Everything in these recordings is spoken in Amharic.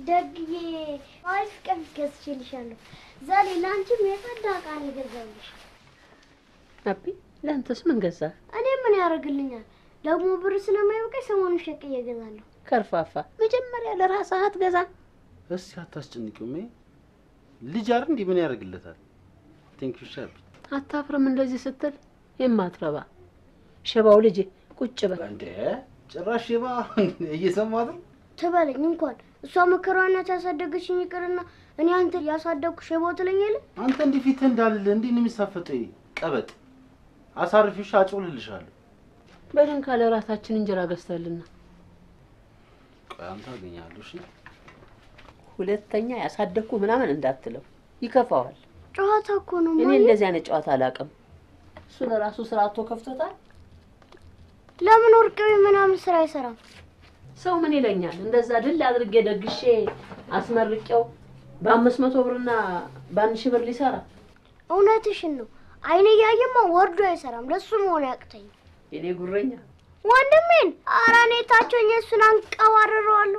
ደግዬ አሪፍ ቀሚስ ገዝቼልሻለሁ። ዛሬ ለአንቺም የጸዳ ዕቃ ነው የገዛሁልሽ። አቢ ለአንተስ ምን ገዛ? እኔ ምን ያደርግልኛል ደግሞ ብር ስለማይበቃኝ ሰሞኑን ሸቅዬ እገዛለሁ። ከርፋፋ መጀመሪያ ለራስህ አትገዛ። እስቲ አታስጨንቂው። ሜ ልጅ አይደል እንዲህ ምን ያደርግለታል? ቴንክ ዩ ሻቢ። አታፍርም እንደዚህ ስትል የማትረባ ሸባው ልጅ ቁጭ በል። እንዴ ጭራሽ ሼባ እየሰማት ነው። ትበለኝ እንኳን እሷ መከራዋናት ያሳደገችኝ ይቅርና እኔ አንተ ያሳደግኩ ሸቦ ትለኛለህ። አንተ እንዲህ ፊትህ እንዳለ እንዲህ ነው የሚሳፈጠው። ይሄ ቀበጥ አሳርፊሽ አጭውልልሻለሁ። በልን ካለ ራታችን እንጀራ ገዝተልና ቆይ አንተ አገኛለሁ። እሺ ሁለተኛ ያሳደግኩ ምናምን እንዳትለው ይከፋዋል። ጨዋታ እኮ ነው እኔ ማየ። እንደዚህ አይነት ጨዋታ አላውቅም። እሱ ለራሱ ስራ አጥቶ ከፍቶታል። ለምን ወርቅ ቤት ምናምን ስራ አይሰራም? ሰው ምን ይለኛል? እንደዛ ድል አድርጌ ደግሼ አስመርቄው በአምስት መቶ ብርና በአንድ ሺህ ብር ሊሰራ እውነትሽን ነው። አይኔ እያየማ ወርዶ አይሰራም። ለሱ መሆን ያቅተኝ የኔ ጉረኛ ወንድሜን ኧረ እኔ ታቸውኝ እሱን አንቀባርረዋለሁ።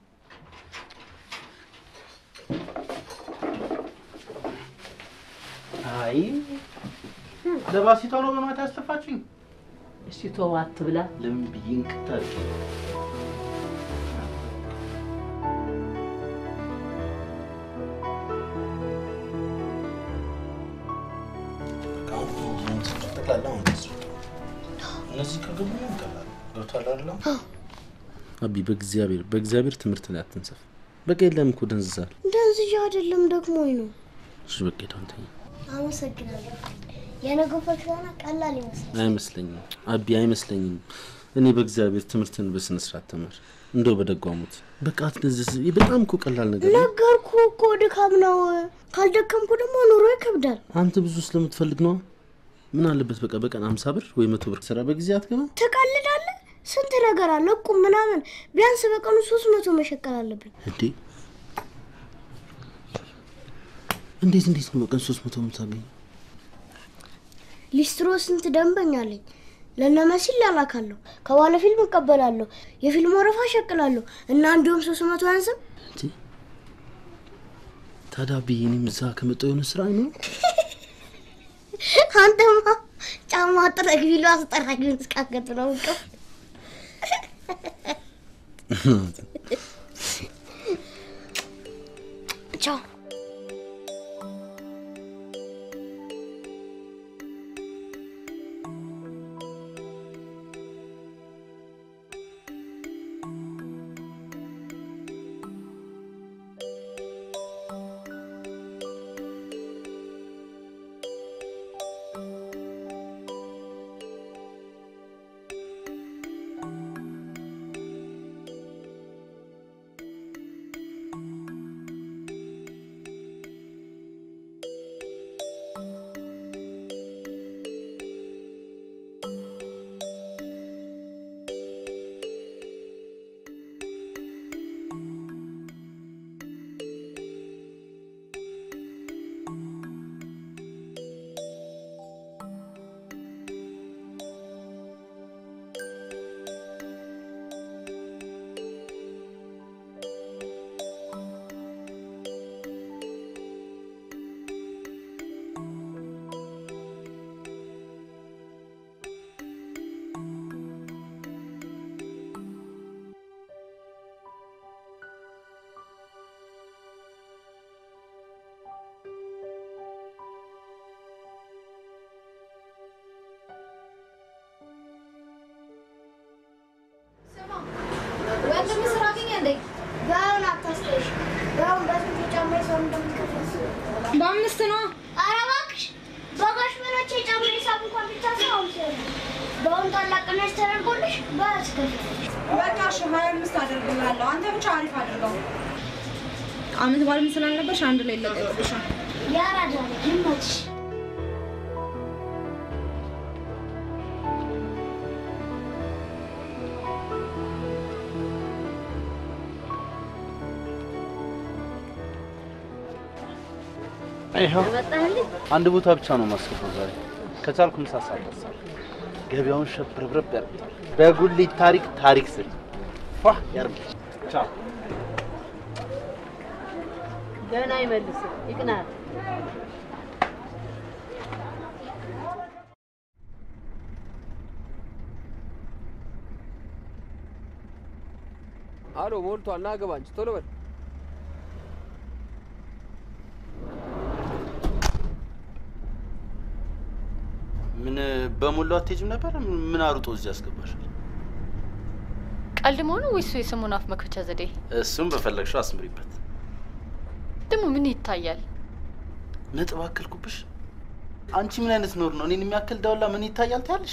አይ ለባሲቷ ነው በማታ ያስተፋችኝ። እስቲ ተው አትብላ። ለምን ብዬ እንቅት አድርጌ እነዚህ ከገቡ ይቀላል። ገብቷል አይደለም? አቢ በእግዚአብሔር በእግዚአብሔር ትምህርት ላይ አትንሰፍ። በቃ የለም እኮ ደንዝዛል። ደንዝዣ አይደለም ደክሞኝ ነው። እሺ በቃ ሄደው አንተኛ። አመሰግናለሁ። የነገው ፈተና ቀላል ይመስላል። አይመስለኝም አቢ አይመስለኝም። እኔ በእግዚአብሔር ትምህርትን በስነ ስርዓት ተማር። እንደው በደጓሙት በቃ አትደንዝዝ። ይህ በጣም እኮ ቀላል ነገር ነው። ነገርኩ እኮ ድካም ነው። ካልደከምኩ ደግሞ ኑሮ ይከብዳል። አንተ ብዙ ስለምትፈልግ ነው። ምን አለበት በቃ በቀን አምሳ ብር ወይ መቶ ብር ስራ በጊዜ አትገባ። ትቀልዳለህ? ስንት ነገር አለ እቁብ ምናምን። ቢያንስ በቀኑ ሶስት መቶ መሸቀል አለብኝ። እንዴ እንዴት እንዴት ነው በቀን ሶስት መቶ የምታገኝ? ሊስትሮ ስንት ደንበኛ አለኝ። ለነመሲል ላላካለሁ፣ ከባለ ፊልም እቀበላለሁ፣ የፊልም ወረፋ እሸቅላለሁ እና እንዲሁም ሶስት መቶ አያንስም። እንዴ ታዲያ ብዬ እኔም እዛ ከመጣሁ የሆነ ስራ ነው አንተማ ጫማ ጥረግ ቢሉ አስጠራጊውን እስካገት ነው እንቅፍ ቻው ወንድም ስራ አገኘ እንዴ? በአሁን አታስተሽ በአሁን በስንት ጫማ ሰው እንደምትከፍል በአምስት ነው። ኧረ እባክሽ በጋሽ በሎቼ ጫማ ሂሳብ እንኳን ብቻ ሳይሆን ሲሆን በአሁን ታላቅ ቅናሽ ተደርጎልሽ በትከፍል በቃ እሺ፣ ሀያ አምስት አደርግልሃለሁ። አንተ ብቻ አሪፍ አድርገው። አመት በዓልም ስላልነበርሽ አንድ ላይ ይለቀቅልሻል። ያራዳ ልጅ ይመችሽ። ይኸው መጣህልኝ? አንድ ቦታ ብቻ ነው ማስገባው ዛሬ። ከቻልኩ ምሳ ሰዓት ደርሳለሁ። ገበያውን ሸብረብረብ ያደርጋል። በጉሊት ታሪክ ታሪክ ስል ፏ ያርግ። ቻው ገና አይመልስም። ይቅናል። አሎ ሞልቷል። ና ግባ እንጂ ቶሎ በል። ምን በሞላው አትሄጂም ነበር? ምን አሩጦ እዚህ ያስገባሽ? ቀልድ መሆኑ ወይስ የስሙን አፍ መክፈቻ ዘዴ? እሱም በፈለግሽው አስምሪበት። ደግሞ ምን ይታያል? ነጥብ አከልኩብሽ። አንቺ ምን አይነት ኖር ነው? እኔን የሚያክል ዳውላ ምን ይታያል ትያለሽ?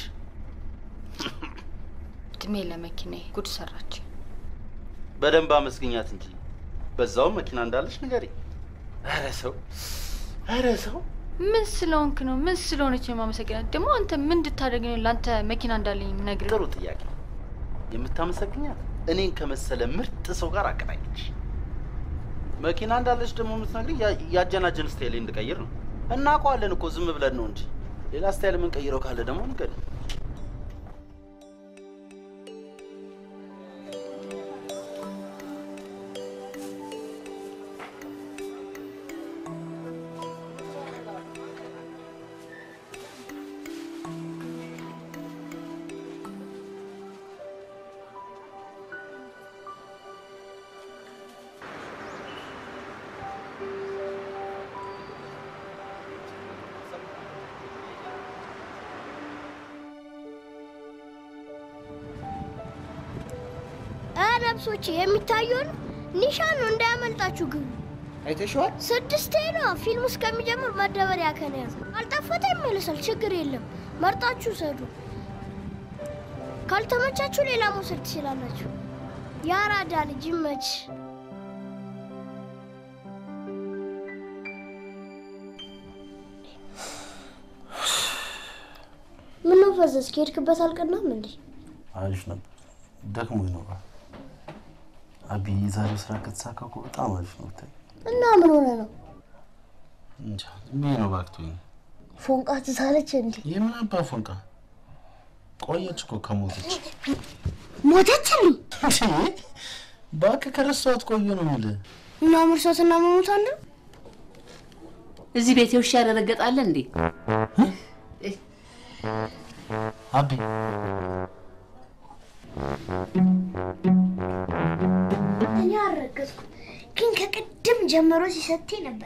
እድሜ ለመኪና ጉድ ሰራች። በደንብ አመስግኛት እንጂ በዛውም መኪና እንዳለሽ ንገሪ። ኧረ ሰው ኧረ ሰው ምን ስለሆንክ ነው? ምን ስለሆነች የማመሰግናት? ደግሞ አንተ ምን እንድታደርግ ነው ለአንተ መኪና እንዳለኝ ነግር? ጥሩ ጥያቄ። የምታመሰግኛት እኔን ከመሰለ ምርጥ ሰው ጋር አገናኘች። መኪና እንዳለች ደግሞ የምትነግሪኝ ያ- ያጀናጀን ስታይል እንድቀይር ነው። እናውቀዋለን እኮ ዝም ብለን ነው እንጂ ሌላ ስታይል የምንቀይረው ካለ ደግሞ ንገሪኝ። ነብሶች የሚታየውን ኒሻን ነው እንዳያመልጣችሁ ግቡ። አይተሽዋል? ስድስቴ ነው ፊልሙ እስከሚጀምር መደበሪያ ከነያዘ ካልጠፈተ ይመለሳል። ችግር የለም። መርጣችሁ ሰዱ። ካልተመቻችሁ ሌላ መውሰድ ትችላላችሁ። የአራዳ ልጅ ይመች። ምነው ፈዘዝ? ከሄድክበት አልቀናም እንዴ? አሪፍ ነበር። ደክሞ ይኖራል። አቢ የዛሬው ስራ ከተሳካ እኮ በጣም አሪፍ ነው። ብታይ እና ምን ሆነ ነው? እንጃ ዝም ብዬ ነው ባክቶኝ። ፎንቃ ትሳለች እንዴ? የምን አባ ፎንቃ ቆየች እኮ ከሞተች። ሞተችልኝ እባክህ ከረሳኋት ቆየ ነው የምልህ። እና መርሳትና መሞት አንድ ነው? እዚህ ቤት ውሻ ያደረገጣለ እንዴ? አቢ እኔ አልረገዝኩም፣ ግን ከቅድም ጀምሮ ሲሰቴ ነበር።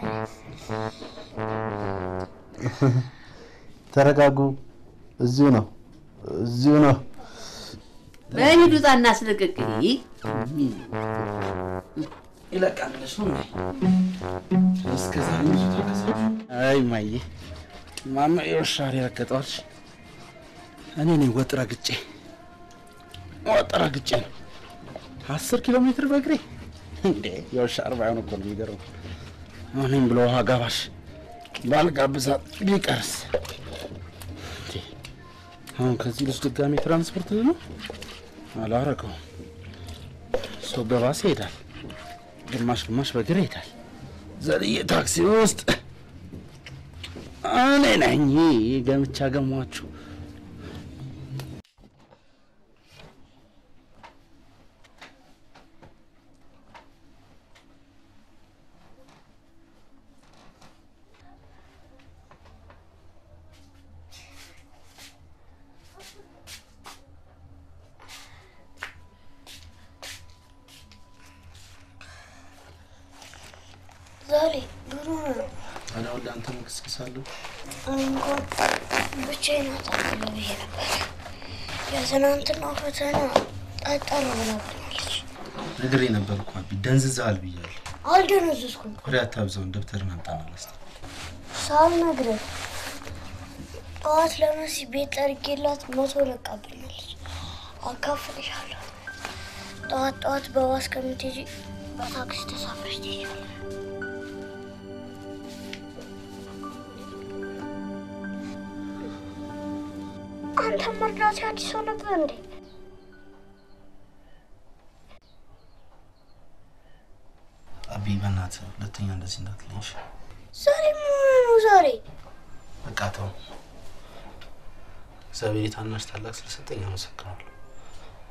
ተረጋጉ። እዚሁ ነው እዚሁ ነው። በሂዱ ጣ እናስለቅቅ። ይለቃል ብለሽ ነው እንዴ? እስከዛ ብዙ ተከሰች። አይ ማዬ ማማ የውሻሪ ረገጠዋልሽ። እኔ ነኝ ወጥ ረግጬ ወጥ ረግጬ ነው አስር ኪሎ ሜትር በእግሬ እንዴ! የውሻ አርባ ሆነ እኮ ነው የሚገርመው። እኔም ብሎ ውሃ ጋባሽ ባልጋብዛት ቢቀርስ እንዴ! አሁን ከዚህ ልጅ ድጋሜ ትራንስፖርት ነው አላረገውም። ሰው በባስ ይሄዳል፣ ግማሽ ግማሽ በእግር ይሄዳል። ዘልዬ ታክሲ ውስጥ እኔ ነኝ ገምቻ ገሟችሁ። ዛሬ ድሮ ነው እኔ አሁን ለአንተ መክስክሳለሁ። እኔ እንኳን ብቻዬን አጣለሁ ብዬ ነበር። የትናንትናው ፈተና ጠጠር ብላብኛለች። ነግሬ ነበር እኮ አቢ፣ ደንዝዘሃል ብያለሁ። አልደነዘዝኩም። ወሬ አታብዛውን፣ ደብተርን አምጣና ላስተ ሳልነግርህ ጠዋት ለመሲ ቤት ጠርጌላት መቶ ለቃብኛለች። አካፍልሻለሁ። ጠዋት ጠዋት በባስ ከምትሄጂ በታክሲ ተሳፍረሽ ትሄጃለሽ። አንተ መርዳት አዲስ ሰው ነበር እንዴ? አቢ፣ በእናትህ ሁለተኛ እንደዚህ እንዳትለኝሽ። ዛሬ ምን ሆነ ነው ዛሬ? በቃ ተው። እግዚአብሔር የታናሽ ታላቅ ስለሰጠኝ አመሰግናለሁ።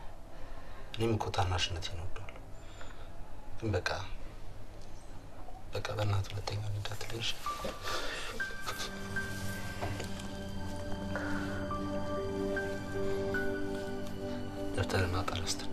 እኔም እኮ ታናሽነቴን እወደዋለሁ። ግን በቃ በቃ በእናትህ ሁለተኛ እንዳትለኝ እሺ? ደብተርና ጠረስትን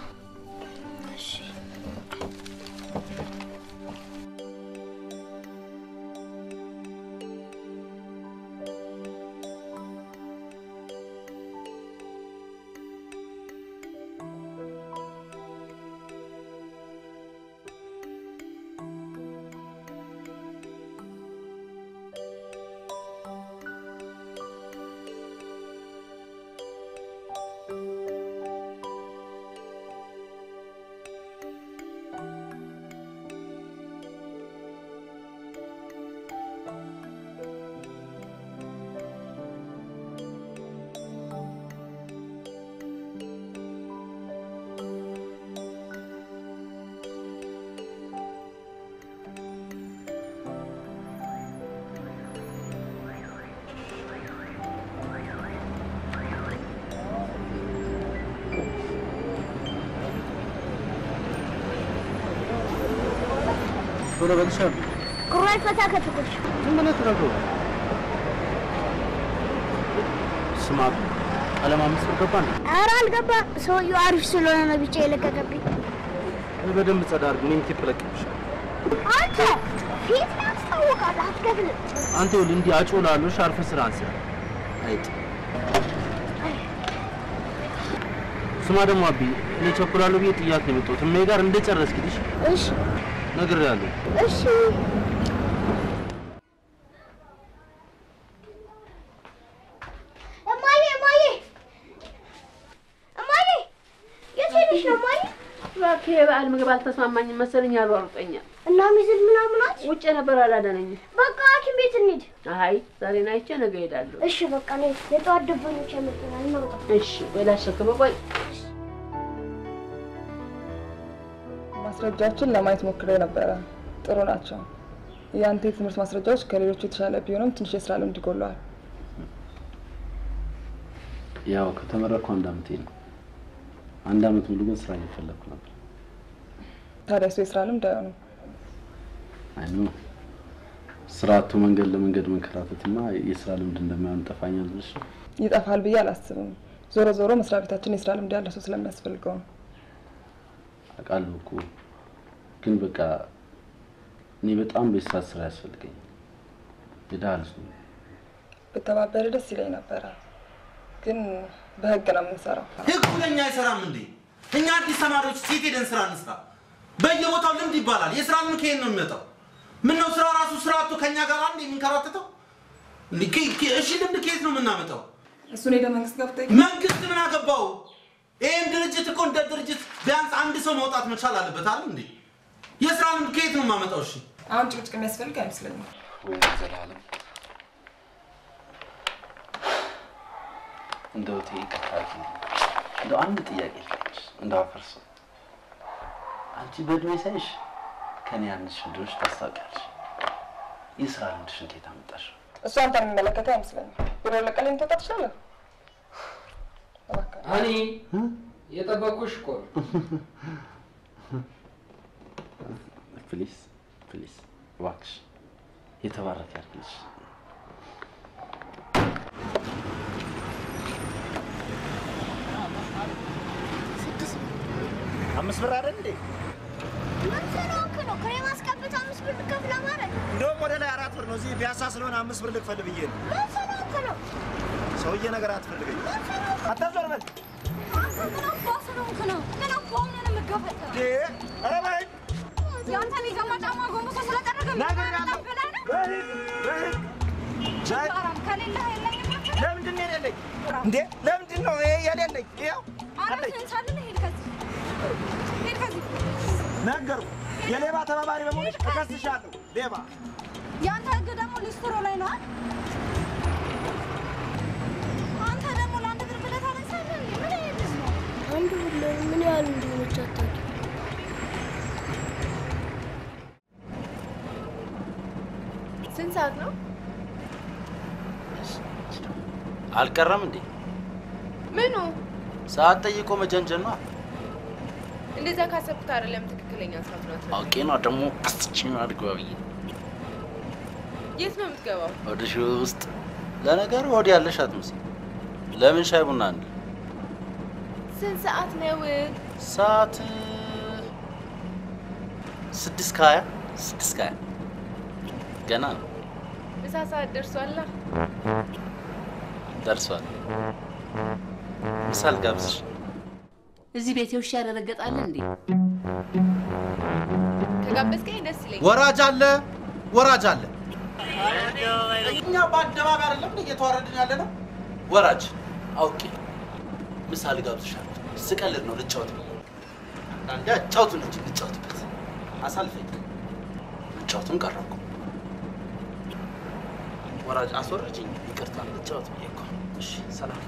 ቶሎ በልሻል። ቁራጭ ፈታ ከትኩሽ ዝም ብለህ ትረገው። ስማ ቀለም አምስት ብር ገባ እንዴ? ኧረ አልገባ ሰውየው አሪፍ ስለሆነ ነው ብቻ የለቀቀብኝ። በደንብ ጸዳ አድርግ። እኔም ቲፕ እለቅብሻለሁ። አንተ ፊት ያስታውቃል፣ አትከፍልም። አንተ ይኸውልህ እንዲህ አጮላለሁ። አርፈህ ስራ አንስራ። አይጥ ስማ ደግሞ አቢ እኔ ቸኩላለሁ ብዬ ጥያት ነው የመጣሁት። እሜ ጋር እንደጨረስክልሽ እሺ ነግሬሃለሁ። እሺ እማዬ እማዬ እማዬ የት ሄደሽ ነው እማዬ? እባክህ የበዓል ምግብ አልተስማማኝም መሰለኝ አሯሩጠኛል። እና ሚዝል ምናምን አች ውጭ ነበር አላዳነኝም። በቃ ሐኪም ቤት እንሂድ። አይ ዛሬን አይቼ ነገ እሄዳለሁ። እሺ በቃ ነይ፣ የጠዋት ደንበኞች ያመጡናል፣ እናውጣ። እሺ ወይ ላሸክም ቆይ ማስረጃዎችን ለማየት ሞክሬ ነበረ። ጥሩ ናቸው። የአንተ የትምህርት ማስረጃዎች ከሌሎቹ የተሻለ ቢሆንም ትንሽ የስራ ልምድ ይጎለዋል። ያው ከተመረኩ አንድ አመቴ ነው። አንድ አመት ሙሉ ግን ስራ እየፈለግኩ ነበር። ታዲያ እሱ የስራ ልምድ አይሆንም። አይ ኖ ስራ አቶ መንገድ ለመንገድ መንከራተትማ የስራ ልምድ እንደማይሆን ጠፋኛል ብለሽ ነው? ይጠፋል ብዬ አላስብም። ዞሮ ዞሮ መስሪያ ቤታችን የስራ ልምድ ያለ ሰው ስለሚያስፈልገው ነው። አውቃለሁ እኮ ግን በቃ እኔ በጣም በስራ ስራ ያስፈልገኛል። የድሃ ልጅ ነኝ። ብተባበር ደስ ይለኝ ነበረ፣ ግን በህግ ነው የምንሰራው። ህጉ ለእኛ አይሰራም እንዴ? እኛ አዲስ ተማሪዎች ሴት ሄደን ስራ እንስራ። በየቦታው ልምድ ይባላል። የስራ ልምድ ከየት ነው የሚመጣው? ምን ነው ስራ ራሱ ስራ አጥቶ ከእኛ ጋር አንድ የሚንከራተተው? እንዴ ከ- ከ- እሺ ልምድ ከየት ነው የምናመጣው? እሱን ሄደ መንግስት ገብተ መንግስት ምን አገባው? ይህን ድርጅት እኮ እንደ ድርጅት ቢያንስ አንድ ሰው መውጣት መቻል አለበት አይደል እንዴ? የስራ ልምድ ከየት ነው የማመጣው? እሺ አሁን ጭቅጭቅ የሚያስፈልግ አይመስለኝም። ወይ ዘላለም እንደው ተይ ይቅርታ አድርጊልኝ። እንደው አንድ ጥያቄ ልጠይቅሽ፣ እንደው አፈርሰው አንቺ በእድሜ ሳይሽ ከኔ ያንስሽ እንደሆንሽ ታስታውቂያለሽ። የስራ ልምድሽን ከየት አመጣሽው? እሱ አንተን የሚመለከተው አይመስለኝም። ቢሮ ለቀለኝ ልትወጣ ትችላለህ። እባክህ እኔ የጠበኩሽ እኮ ነው። ፕሊስ ፕሊስ፣ እባክሽ የተባረከ ያድርግልሽ። አምስት ብር አይደል እንዴ? ምን ስለሆንክ ነው ክሬም አስቀብተህ አምስት ብር ልከፍል ማለት? እንደውም ወደ ላይ አራት ብር ነው። እዚህ ፒያሳ ስለሆነ አምስት ብር ልክፈል ብዬ ነው። ምን ስለሆንክ ነው? ሰውዬ ነገር አትፈልገኝ። አታዞር በል ምን አባ ስለሆንክ ነው? ምን አባ ሆነህ ነው የምትገፈተው? እንዴ! ኧረ በይ የአንተን የገማ ጫማ ጎንበሶ ስለጠረገ ናገራለሁ። ብለህ ነው? በህግ በህግ በህግ አራም ከሌለህ የለኝም አትልም? ለምንድን ነው የሌለኝ? እንዴ ለምንድን ነው ይሄ የሌለኝ? ይኸው አለኝ። አራስህን ሳልልህ ሂድ ከዚህ ሂድ ከዚህ ነገርኩህ። የሌባ ተባባሪ በመሆንሽ እከስሻለሁ። ሌባ የአንተ ህግ ደግሞ ሊስትሮ ላይ ነው አይደል? አንተ ደግሞ ለአንድ ብር ብለህ ታነሳለህ እንዴ? ምን አይነት ልጅ ነው? አንድ ብር ምን ያህል እንደሆነች አታውቂም። ስንት ሰዓት ነው? አልቀረም እንዴ? ምኑ? ሰዓት ጠይቆ መጀንጀን ነው። እንደዛ ካሰብኩት አይደለም ትክክል ትክክለኛ ሰዓት ናት። አውቄ ነው ደግሞ አስችኝ አድርገዋ ብዬ የት ነው የምትገባው? ወደ ሺ ውስጥ ለነገሩ ወዲ ያለሽ አትመስል። ለምን ሻይ ቡና አንድ ስንት ሰዓት ነው? ሰዓት ስድስት ከሀያ ስድስት ከሀያ ገና ነው ምሳ ሰዓት ደርሷላ። ደርሷል። ምሳል ጋብዝሽ እዚህ ቤት ውሻ ያረገጣል እንዴ? ከጋበዝከኝ ደስ ይለኛል። ወራጅ አለ ወራጅ አለ። እኛ በአደባባይ አይደለም እንዴ እየተዋረድን ያለ ነው። ወራጅ አውቄ ምሳል ጋብዝሻለሁ። ስቀልድ ነው ልጫወት ብዬ አንዳንዴ አጫውቱን እንጂ ልጫወትበት አሳልፈኝ። ልጫወቱን ቀረኩ። ወራጅ አስወረጅኝ። ይቅርታ ልጫወት ብዬ እኮ። እሺ ሰላም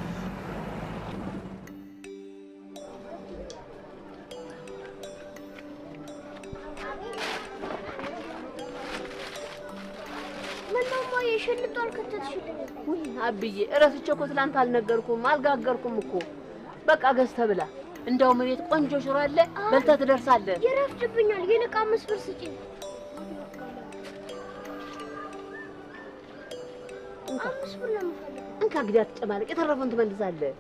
ምነው እማዬ ሽልጦ አልከተትሽልኝም? ውይ አብዬ እረስቼ እኮ ትላንት አልነገርኩም አልጋገርኩም እኮ። በቃ ገዝተህ ብላ። እንደውም እቤት ቆንጆ ሽሮ አለ፣ በልተህ ትደርሳለህ። ይረፍድብኛል። ይልቅ አምስት ብር ስጪኝ። አምስት ብር ነው የምፈልገው። እንካ እንግዲህ አትጨማለቅ፣ የተረፈውን ትመልሳለህ።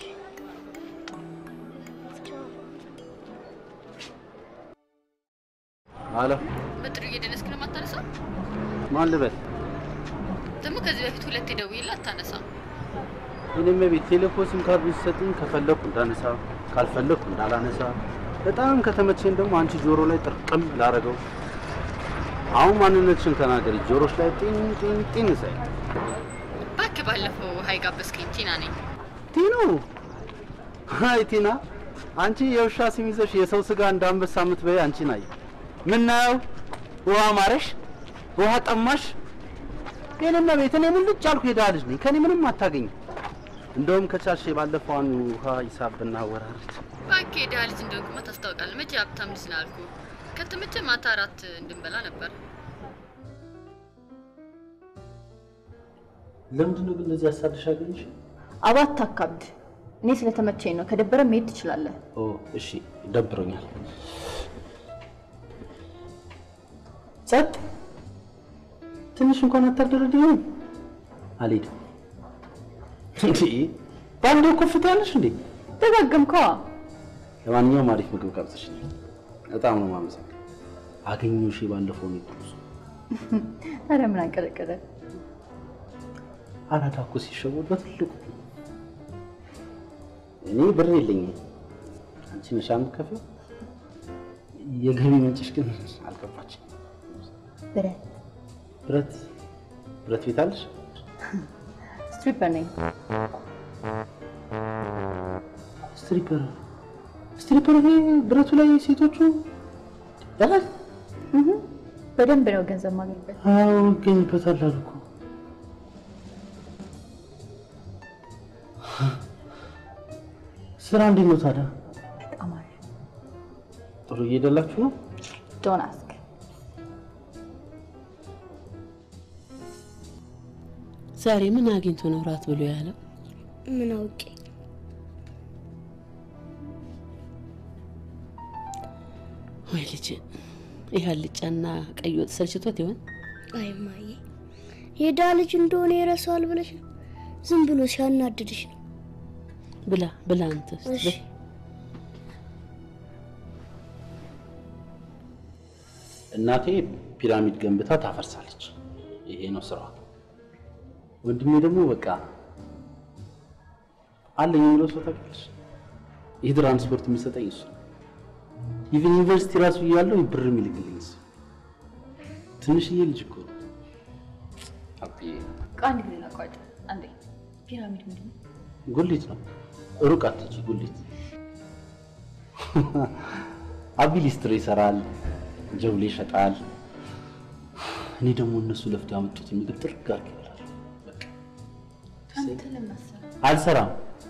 አሎ በጥሩ እየደነስክ ነው የማታነሳው? ማን ልበል? ደግሞ ከዚህ በፊት ሁለቴ ደውዬልህ አታነሳም። እኔም ቤት ቴሌፎ ሲም ካርድ ሲሰጥኝ ከፈለኩ እንዳነሳ ካልፈለኩ እንዳላነሳ በጣም ከተመቸኝ ደግሞ አንቺ ጆሮ ላይ ጥርቅም ላረገው። አሁን ማንነትሽን ተናገሪ። ጆሮች ላይ ጢን ጢን ጢን ሳይ እባክህ ባለፈው ሀይ ጋበዝከኝ። ቲና ነኝ። ቲኑ አይ ቲና፣ አንቺ የውሻ ስም ይዘሽ የሰው ስጋ እንደ አንበሳ የምትበይ አንቺ ናይ ምናየው ውሃ ማረሽ፣ ውሃ ጠማሽ። የኔና ቤት እኔ ሙልጭ አልኩ የድሃ ልጅ ነኝ። ከኔ ምንም አታገኝ። እንደውም ከቻልሽ የባለፈዋን ውሃ ሂሳብ ብናወራርድ እባክህ የድሃ ልጅ እንደሆንኩማ ታስታውቃለህ። መቼ ሀብታም ልጅ ነው አልኩህ። ከተመቸ ማታ እራት እንድንበላ ነበር። ለምንድን ነው ግን እንደዚህ ያሳድሽ አገኘሽ? አባት አካብድ። እኔ ስለተመቸኝ ነው። ከደበረ መሄድ ትችላለህ። ኦ እሺ፣ ደብሮኛል። ጸጥ ትንሽ እንኳን አታደረድኝም? አልሄድም። እንዴ በአንዴ ኮፍታ ያለሽ እንዴ? ደጋገምከዋ። ለማንኛውም አሪፍ ምግብ ጋብዘሽኛል። በጣም ነው የማመሰግነው። አገኘሁሽ ባለፈው ነው ጥሩ ሰው። ኧረ ምን አንቀለቀለ? አራዳ እኮ ሲሸወድ በትልቁ እኔ ብር የለኝም። አንቺ ነሽ የምትከፍይው። የገቢ ምንጭሽ ግን አልገባችም። ብረት ብረት ብረት ቤት አለሽ? ስትሪፐር ነኝ። ስትሪፐር ስትሪፐር ይሄ ብረቱ ላይ ሴቶቹ ያላል እህ፣ በደንብ ነው ገንዘብ ማገኝበት። አዎ ይገኝበታል አሉ እኮ። ስራ እንዴት ነው ታዲያ? በጣም አሪፍ። ጥሩ እየሄደላችሁ ነው? ዶንት አስክ። ዛሬ ምን አግኝቶ ነው ራት ብሎ ያለው? ምን አውቄ ወይ ልጅ ይህ አልጫና ቀይ ወጥ ሰልችቶት ይሆን? አይ እማዬ፣ የድሃ ልጅ እንደሆነ ይረሳዋል ብለሽ ነው? ዝም ብሎ ሲያናድድሽ ነው። ብላ ብላ አንተ እሺ። እናቴ ፒራሚድ ገንብታ ታፈርሳለች። ይሄ ነው ስራዋ። ወንድሜ ደግሞ በቃ አለኝ የሚለው ሰው ታውቂያለሽ፣ ይህ ትራንስፖርት የሚሰጠኝ እሱ ነው። ኢቨን ዩኒቨርሲቲ ራሱ እያለሁ ብር የሚልክልኝ እሱ። ትንሽዬ ልጅ እኮ ነው። አብዬ ቆይ አንድ ጊዜ ላቋጭ። አንዴ ፒራሚድ ምንድን ነው? ጉሊት ነው። ሩቅ አትሂጂ፣ ጉሊት አቢ ሊስትሮ ይሰራል፣ ጀብሌ ይሸጣል። እኔ ደግሞ እነሱ ለፍተው ያመጡትን ምግብ ጥርግ አድርጌ እበላለሁ። በቃ አንተ ለምን አሰብክ? አልሰራም።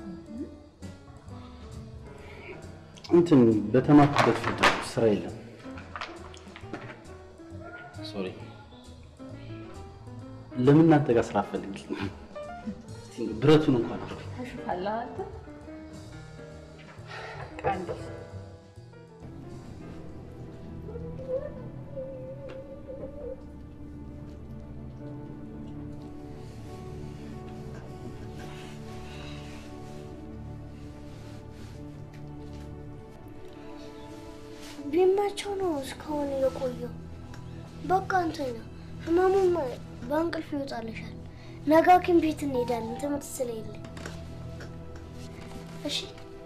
እንትን በተማርኩበት ፊልድ ስራ የለም። ሶሪ። ለምን እናንተ ጋር ስራ አፈልግ ብረቱን እንኳን አድርጉ። ታሹፋለህ አንተ። ቆይ አንዴ መቼው ነው እስካሁን የቆየው? በቃ እንተኛ። ህመሙም በእንቅልፍ ይወጣልሻል። ነገ ሐኪም ቤት እንሄዳለን ትምህርት ስለሌለ። እሺ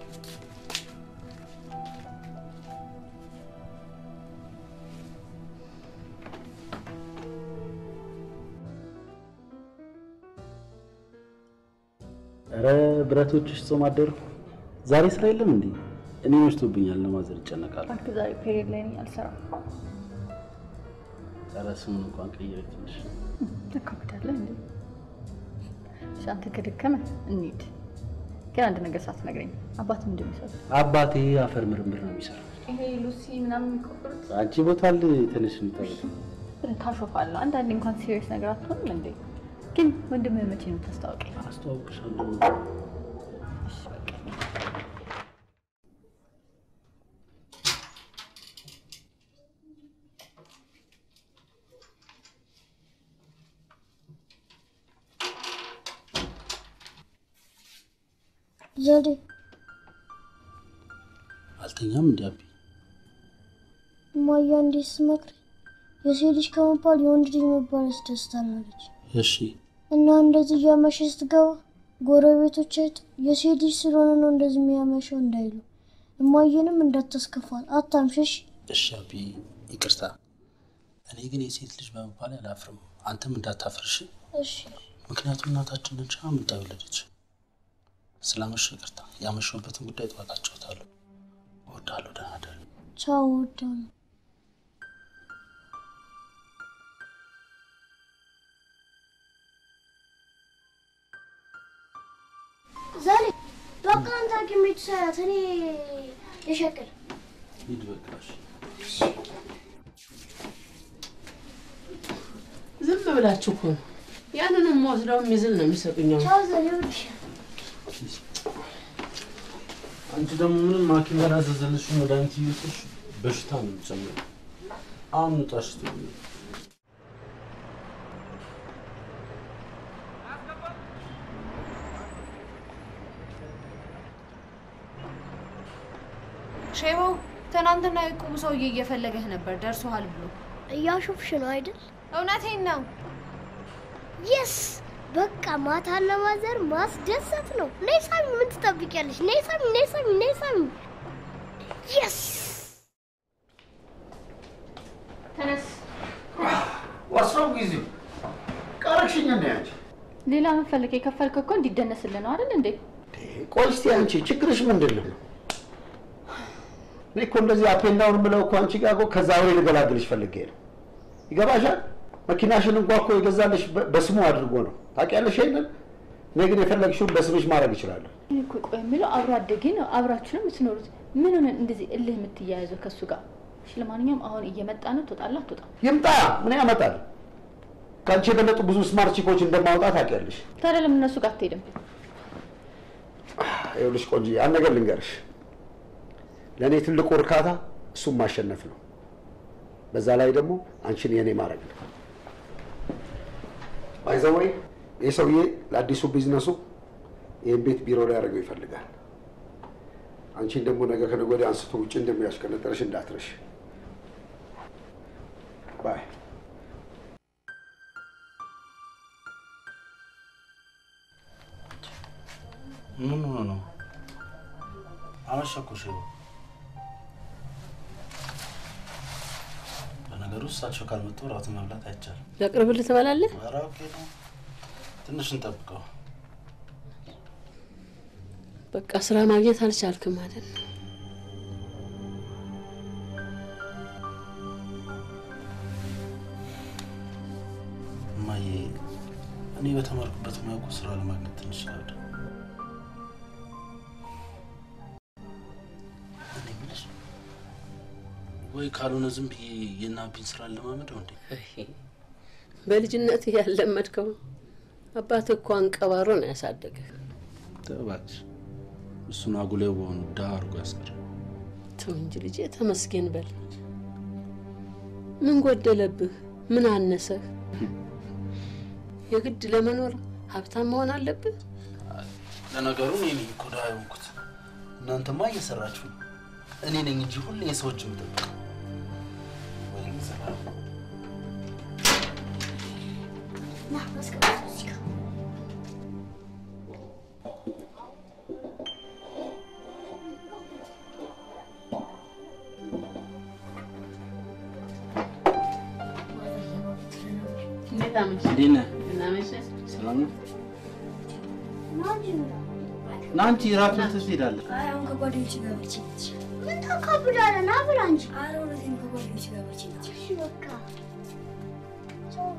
ኧረ ብረቶችሽ ጾም አደሩ። ዛሬ ስራ የለም እንዴ? እኔ መሽቶብኛል። ለማዘር ይጨነቃሉ። እባክህ ዛሬ ፔሪየድ ላይ ነኝ፣ አልሰራም። ኧረ ስሙን እንኳን ቀይረ ትንሽ ተካብዳለህ እንዴ? እሺ፣ አንተ ከደከመ እንሂድ። ግን አንድ ነገር ሳትነግረኝ አባት ምንድን ነው የሚሰሩት? አባቴ አፈር ምርምር ነው የሚሰራው። ይሄ ሉሲ ምናምን የሚቆፍሩት አንቺ ቦታ አለ ትንሽ እንጠብቅ። ታሾፋለህ። አንዳንዴ እንኳን ሲሪየስ ነገር አትሆንም እንዴ? ግን ወንድምህ መቼ ነው የምታስታውቀኝ? አስተዋውቅሻለሁ። እሺ በቃ ዘዴ አልተኛም እንዲ አቢ እማዬ እንዴት ስመክር የሴት ልጅ ከመባል የወንድ ልጅ መባል ያስደስታል አለች። እሺ እና እንደዚህ እያመሸ ስትገባ ጎረቤቶች አይተው የሴት ልጅ ስለሆነ ነው እንደዚህ የሚያመሸው እንዳይሉ እማዬንም እንዳታስከፋት አታምሸሽ። እሺ አቢ ይቅርታ። እኔ ግን የሴት ልጅ በመባል አላፍርም። አንተም እንዳታፈርሽ። እሺ ምክንያቱም እናታችን ነች አምጣ የወለደች። ስላመሸሁ ይቅርታ። ያመሸሁበትን ጉዳይ ጠዋት አጫውታለሁ። እወዳለሁ። ደህና እደር። ቻው ወዳለሁ። ዛሬ በቃ አንተ ሐኪም ቤት ሰራት እኔ የሸቅል ሂድ በቃ እሺ። ዝም ብላችሁ እኮ ነው። ያንንም ወስደው የሚዝል ነው የሚሰጡኝ። አሁን ቻው ዘሬ እወድሻለሁ። አንቺ ደግሞ ምንም ሐኪም ያላዘዘልሽ መድኃኒት እየወሰድሽ በሽታ ነው የሚጨምረው። አሁን ውጣሽ ትሆኝ ሼባው ትናንትና የቁም ሰውዬ እየፈለገህ ነበር ደርሶሃል ብሎ። እያሾፍሽ ነው አይደል? እውነቴን ነው። የስ በቃ ማታ ለማዘር ማስደሰት ነው። ነይ ሳሚ፣ ምን ትጠብቂያለሽ? ነይ ሳሚ፣ ነይ ሳሚ፣ ነይ ሳሚ። የስ ተነስ። ወስነው ጊዜው ቀረሽኝ እንደ አንቺ። ሌላ ምን ፈልግ? የከፈልከው እኮ እንዲደነስልህ ነው አይደል እንዴ? ቆይ እስቲ አንቺ ችግርሽ ምንድን ነው? እኔ እኮ እንደዚህ አፔንዳውን ብለው እኮ አንቺ ጋር እኮ ከዛ ወይ ልገላግልሽ ፈልጌ ነው። ይገባሻል? መኪናሽን እንኳ እኮ የገዛልሽ በ- በስሙ አድርጎ ነው። ታውቂያለሽ ይሄንን? እኔ ግን የፈለግሽውን በስምሽ ማድረግ እችላለሁ። እኔ እኮ ቆይ የሚለው አብሮ አደጌ ነው። አብራችሁ ነው የምትኖሩት። ምን ሆነ እንደዚህ እልህ የምትያያዘው ከእሱ ጋር? እሺ ለማንኛውም አሁን እየመጣ ነው። ትወጣለህ አትወጣም? ይምጣ፣ ምን ያመጣል? ከአንቺ የበለጡ ብዙ ስማርት ቺኮች እንደማውጣት ታውቂያለሽ። ታዲያ ለምን እነሱ ጋር አትሄድም? ይኸውልሽ ቆንጆ፣ አንድ ነገር ልንገርሽ። ለእኔ ትልቁ እርካታ እሱም ማሸነፍ ነው። በዛ ላይ ደግሞ አንቺን የእኔ ማድረግ ነው። ባይዘወይ ይህ ሰውዬ ለአዲሱ ቢዝነሱ ይህን ቤት ቢሮ ላይ ያደርገው ይፈልጋል። አንቺን ደግሞ ነገ ከነገ ወዲያ አንስቶ ውጭ እንደሚያሽቀነጠረሽ እንዳትረሽ። ባይ ምን ሆኖ ነው? አመሸኩሽ። በነገሩ እሳቸው ካልመጡ እራት መብላት አይቻልም። ለቅርብልህ ትበላለህ? ኧረ ኦኬ ነው። ትንሽ እንጠብቀው። በቃ ስራ ማግኘት አልቻልክም ማለት ነው። እማዬ፣ እኔ በተማርኩበት ሙያ እኮ ስራ ለማግኘት ትንሽ ይከብዳል። እኔ የምልሽ ወይ ካልሆነ ዝም ብዬ የናቢን ስራ ለማመደው እንዴ? በልጅነት ያለመድከው አባት እኮ አንቀባሮ ነው ያሳደገህ። ተው እባክሽ፣ እሱን አጉሌው በሆኑ ድሀ አድርጎ ያስቀረ። ተው እንጂ ልጄ፣ ተመስገን በል። ምን ጎደለብህ? ምን አነሰህ? የግድ ለመኖር ሀብታም መሆን አለብህ? ለነገሩ እኔ ነኝ እኮ ድሀ የሆንኩት። እናንተማ እየሰራችሁ ነው። እኔ ነኝ እንጂ ሁሌ የሰዎች የምጠብቀው። ና አስቀምጥ እዚህ ጋር። እንዴት አመሸ? እንዴት ነህ? ደህና አመሸህ? ሰላም ነው? ና እንጂ ብላ። ና አንቺ እራት በልተሽ ትሄዳለህ። አይ አሁን ከጓደኞች ጋር በልቼ መጥቼ። ምን ታካብዳለህ? ና ብላ እንጂ። ኧረ እውነቴን ነው፣ ከጓደኞች ጋር በልቼ መጥቼ። እሺ በቃ ቻው።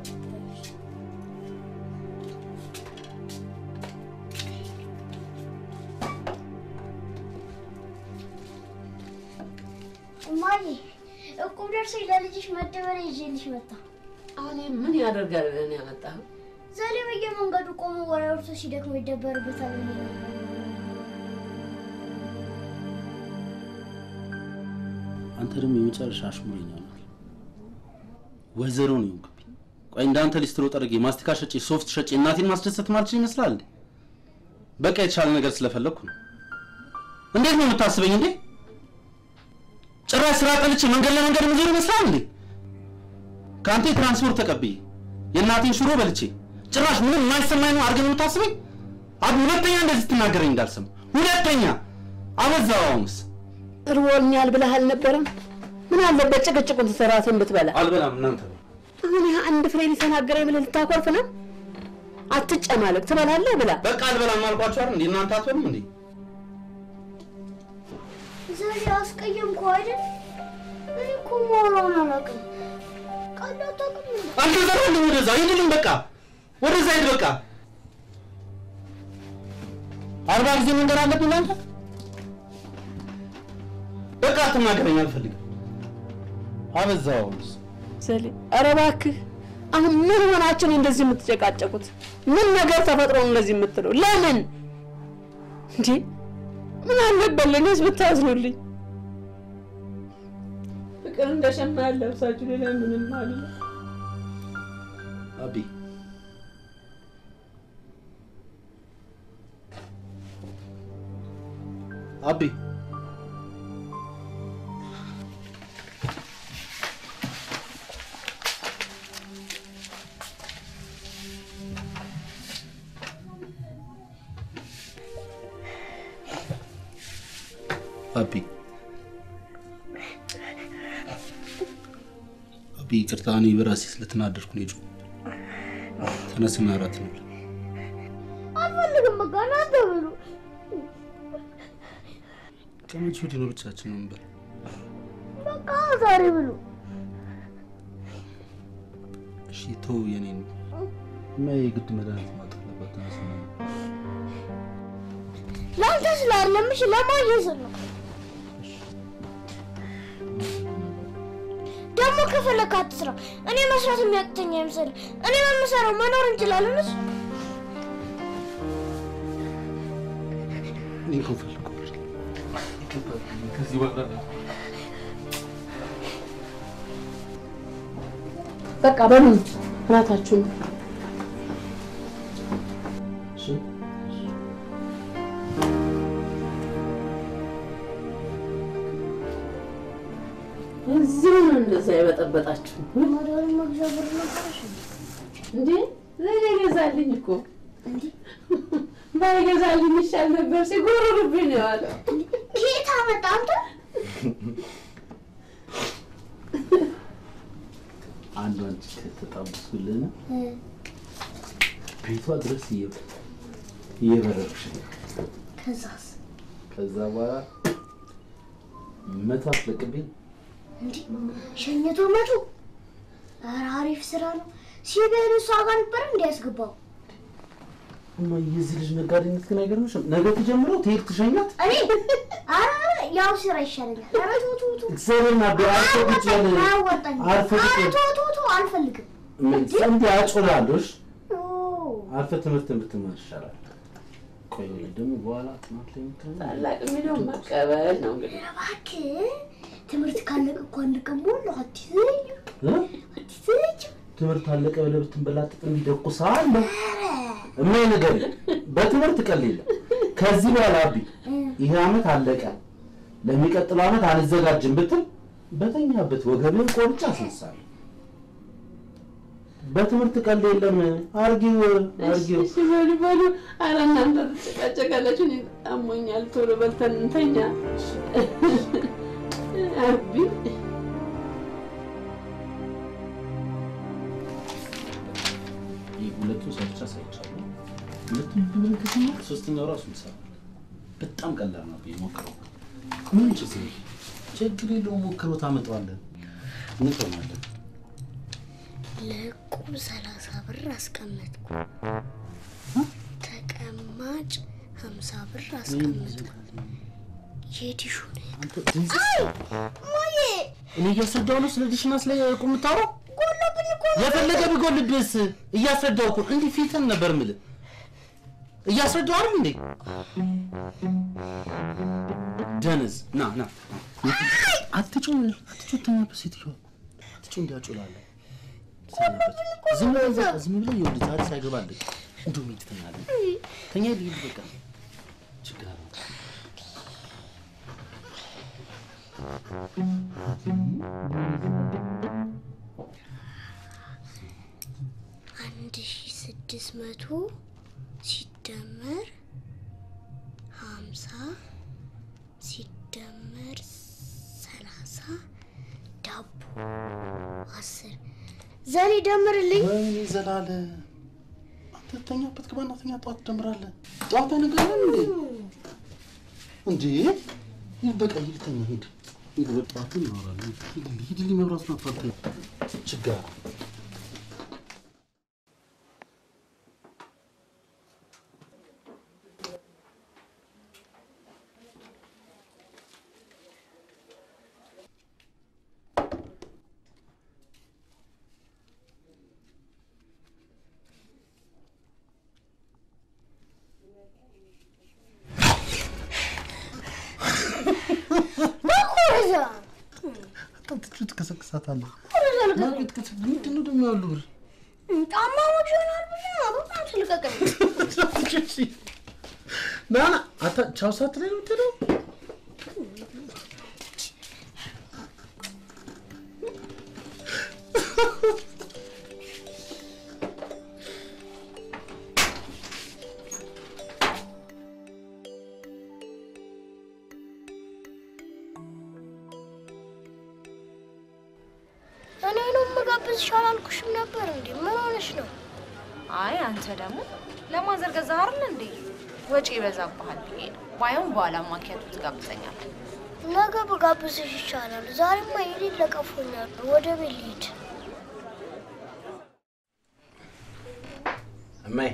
እማዬ እቁብ ደርሶኝ ለልጅሽ መደበሪያ ይዤልሽ መጣ። አሁን ይሄ ምን ያደርጋል ብለህ ነው ያመጣኸው? ዛሬ በየመንገዱ ቆሞ ወሬ አውርቶ ሲደክሞ ይደበርበታል ብዬ ነው። አንተ ደግሞ የመጨረሻ አሽሙረኛ ነው። ወይዘሮ ነው የሆንክብኝ። ቆይ እንዳንተ ሊስትሮ ጠርጌ ማስቲካ ሸጬ ሶፍት ሸጬ እናቴን ማስደሰት ማልችል ይመስላል እንዴ? በቃ የተሻለ ነገር ስለፈለግኩ ነው። እንዴት ነው የምታስበኝ እንዴ? ጭራሽ ስራ ጠልቼ መንገድ ለመንገድ ምዞር ይመስላል እንዴ? ከአንተ የትራንስፖርት ተቀብዬ የእናቴን ሽሮ በልቼ ጭራሽ ምንም የማይሰማኝ ነው አድርገህ ነው የምታስበኝ? አብ ሁለተኛ እንደዚህ ትናገረኝ እንዳልሰማ ሁለተኛ አበዛው። አሁንስ እርቦኛል ብለህ አልነበረም? ምን አለበት ጭቅጭቁን ትሰራትን ብትበላ። አልበላም እናንተ አሁን ይህ አንድ ፍሬ ሊተናገረኝ ብለህ ልታኮርፍ ነው? አትጨማለቅ፣ ትበላለህ ብላ። በቃ አልበላም አልኳችሁ አይደል እንዴ? እናንተ አትበሉም እንዴ? ዛሬ አስቀየምኩ አይደል? እኔ እኮ የማወራውን አላውቅም። ቀልድ አታውቅም እንዴ? አልተዘራልኝ ወደዛ ሂድልኝ። በቃ ወደዛ ሂድ። በቃ አርባ ጊዜ መንገድ አለብኝ አንተ። በቃ አትናገረኝ፣ አልፈልግም። አበዛው። ዘሌ፣ ኧረ እባክህ አሁን ምን ሆናችሁ ነው እንደዚህ የምትጨቃጨቁት? ምን ነገር ተፈጥሮ ነው እንደዚህ የምትለው? ለምን እንዴ? ምን አለበት ለእኔስ ብታዝኑልኝ? ፍቅር እንደ ሸማ ያለብሳችሁ ሌላ ምንም አለ አቢ አቢ አቢ አቢ ይቅርታ፣ እኔ በራሴ ስለተናደድኩ ነው የጮህ ተነስና እራት ነው አልፈልግም። በቃ እናንተ ብሉ። ከመቼ ወዲህ ነው ብቻችን ነው የምንበላው? በቃ ዛሬ ብሉ። እሺ ተው፣ የኔን እና የግድ መድኃኒት ማጠፍ አለባት። ተነስና ለአንተ ስላለም እሺ፣ ለማየ ስል ነው። ደግሞ ከፈለክ አትስራ። እኔ መስራት የሚያቅተኝ አይመስልም። እኔ በምሰራው መኖር እንችላለን። እሱ እኔ እኮ ፈልጎ ከዚህ በኋላ በቃ በሉ እራታችሁን እሺ እዚህ ነው እንደዛ የበጠበጣችሁ መድኃኒት መግዣ ብር ነበረሽ እንዴ? ለእኔ ገዛልኝ እኮ ባይገዛልኝ ይሻል ነበር። ሲጎረርብኝ ነው ያለው። ጌታ መጣ አንተ አንዷን ከተጣበስኩልን ቤቷ ድረስ እየ- እየበረርኩሽ ነው። ከዛስ ከዛ በኋላ መቶ አስለቅብኝ እንዴ ሸኝቶ መቶ ኧረ አሪፍ ስራ ነው። ሲበሉ እሷ ጋር ነበር እንዲያስገባው እማ የዚህ ልጅ ነጋዴነት ግን አይገርምሽም? ነገ ተጀምሮ ትሄድ ትሸኛት እኔ ኧረ ያው ስራ ይሻለኛል። ኧረ ቱ ቱ ቱ እግዚአብሔርን አብ አርፈ ቁጭ ያለ አያዋጣኝም። አርፈ ቁጭ ኧረ ያለ ቱ ቱ ቱ አልፈልግም። እንዲ አጮላለሽ ኦ አርፈ ትምህርትን ብትማር ይሻላል። ቆይ ደግሞ በኋላ ጥናት ላይ የምትሆን ታላቅ የሚለውን መቀበል ነው እንግዲህ። እባክህ ትምህርት ካለቀ እኮ አንድ ቀን ሞላ አትይዘኝ እ? አትይዘኝ። ትምህርት አለቀ ብለህ ብትንበላጥጥ እንዲደቁሳለሁ እማይ ነገር በትምህርት ቀል የለም። ከዚህ በኋላ አቢ ይሄ አመት አለቀ ለሚቀጥለው አመት አልዘጋጅም ብትል በተኛበት ወገብን ቆርጬ አስነሳለሁ። በትምህርት ቀልድ የለም። አርጊው አርጊው። እሺ በሉ በሉ። ኧረ እናንተ ትጨቃጨቃላችሁ። እኔ አሞኛል። ቶሎ በልተን እንተኛ። አቢ ይህ ሁለቱን ሰርቻ ሳይቻለሁ። ሁለቱን ብለን ከተማር ሶስተኛው ራሱ ይሰራል። በጣም ቀላል ነው። ሞክረው። ምን ችግር ችግር የለውም። ሞክረው፣ ታመጣዋለን። እንተማለን። ለቁም ሰላሳ ብር አስቀመጥኩ። ተቀማጭ ሀምሳ ብር አስቀመጥኩ። የዲሹ ማዬ እኔ እያስረዳሁ ነው ስለ ዲሽና ስለ ቁም የምታወራው። የፈለገ ቢጎልብስ እያስረዳሁ እኮ እንዲህ ፊትን ነበር የምልህ። እያስረዳሁ አይደል እንዴ? ደንዝ ና ና አትጩ አትጩ ተኛበት ሴትዮዋ አትጩ እንዲያጩላለ ዝም ብለህ በቃ ዝም ብለህ ይኸውልህ ዛሬ ሳይገባልህ እንደው ምን ትተኛለህ? ተኛ ልሂድ በቃ ችግር አለ አንድ ሺ ስድስት መቶ ሲደመር ሀምሳ ሲደመር ሰላሳ ዳቦ አስር ዘሬ ደምርልኝ። ወይኔ ዘላለም አንተ ተኛበት ግባና ተኛ። ጠዋት ትጀምራለህ። ጠዋት አይነግረንም እንዴ? እንዴ ይህ በቃ ሂድ ተኛ፣ ሂድ ሂድ። በጠዋት እናወራለን። ሂድ ሂድ። መብራት ነው አፋልተኝ ችጋር በኮረዛ አታትጩ ትቀሰቅሳታለህ። ኮረዛ ልቀቀኝ። ማርቄት ምንድን ነው ደግሞ ያሉ ብር ጫማ መግዣ ይሆናል ብለህ ነው። በጣም ስልቀቀኝ። ና ና አታ ቻው ሳት ላይ ነው የምትሄደው? እኔ ነው የምጋብዝሽ አላልኩሽም ነበር እንዴ? ምን ሆነሽ ነው? አይ አንተ ደግሞ ለማዘር ገዛህ አይደል እንዴ? ወጪ ይበዛብሃል ብዬ ነው። ባይሆን በኋላ ማኪያቱ ትጋብዘኛለህ። ነገ በጋብዝሽ ይቻላል። ዛሬማ የሌለ ቀፎኛል። ወደ ቤት ልሂድ። እማይ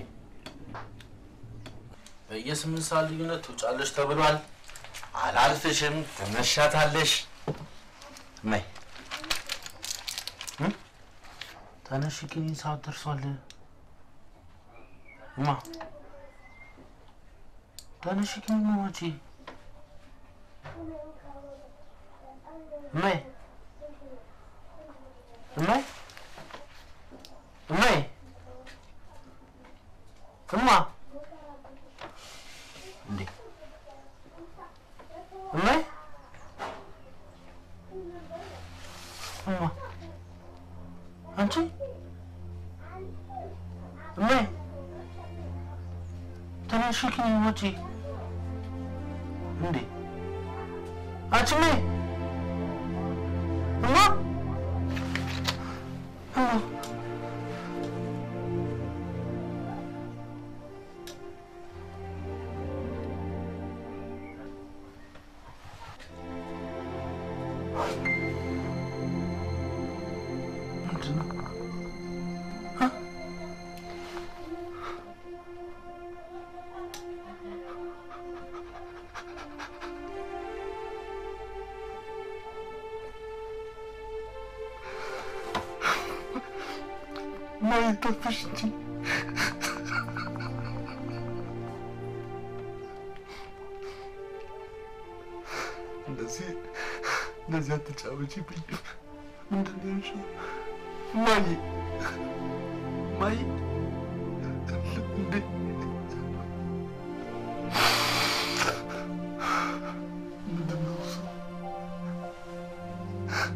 በየስምንት ሰዓት ልዩነት ትውጫለሽ ተብሏል። አላልፍሽም፣ ትመሻታለሽ። እማይ እ? ተነሽ ግን ሰዓት ደርሷል። እማ ተነሽ ግን ማማቺ እማይ እማይ እማይ እማ እንዴ እማይ እማ አንቺ እማይ ተነሽ ግን ውጪ እንዴ አንቺ እማይ እማ እማ ማየት ጠፋሽ እንጂ እንደዚህ እንደዚህ አትጫወቺብኝ። ምንድን ነው ያልሽው? ማዬ ማዬ እንዴ ምንድን ነው እሱ?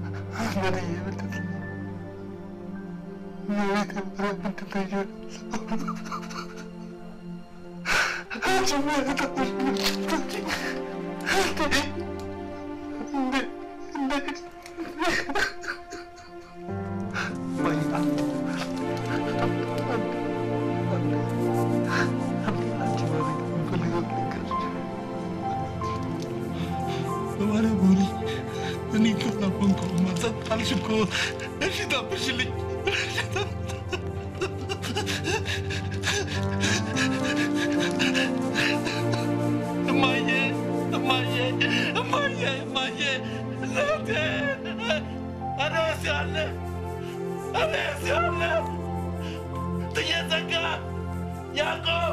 ባለጎሪ እኔ ከናፈንኩ ማጸጥ አልሽ እኮ እሺ ታብሽልኝ እማዬ እማዬ እማዬ እማዬ እናቴ አነስ ያለ አነስ ያለ ትየዘጋ ያዕቆብ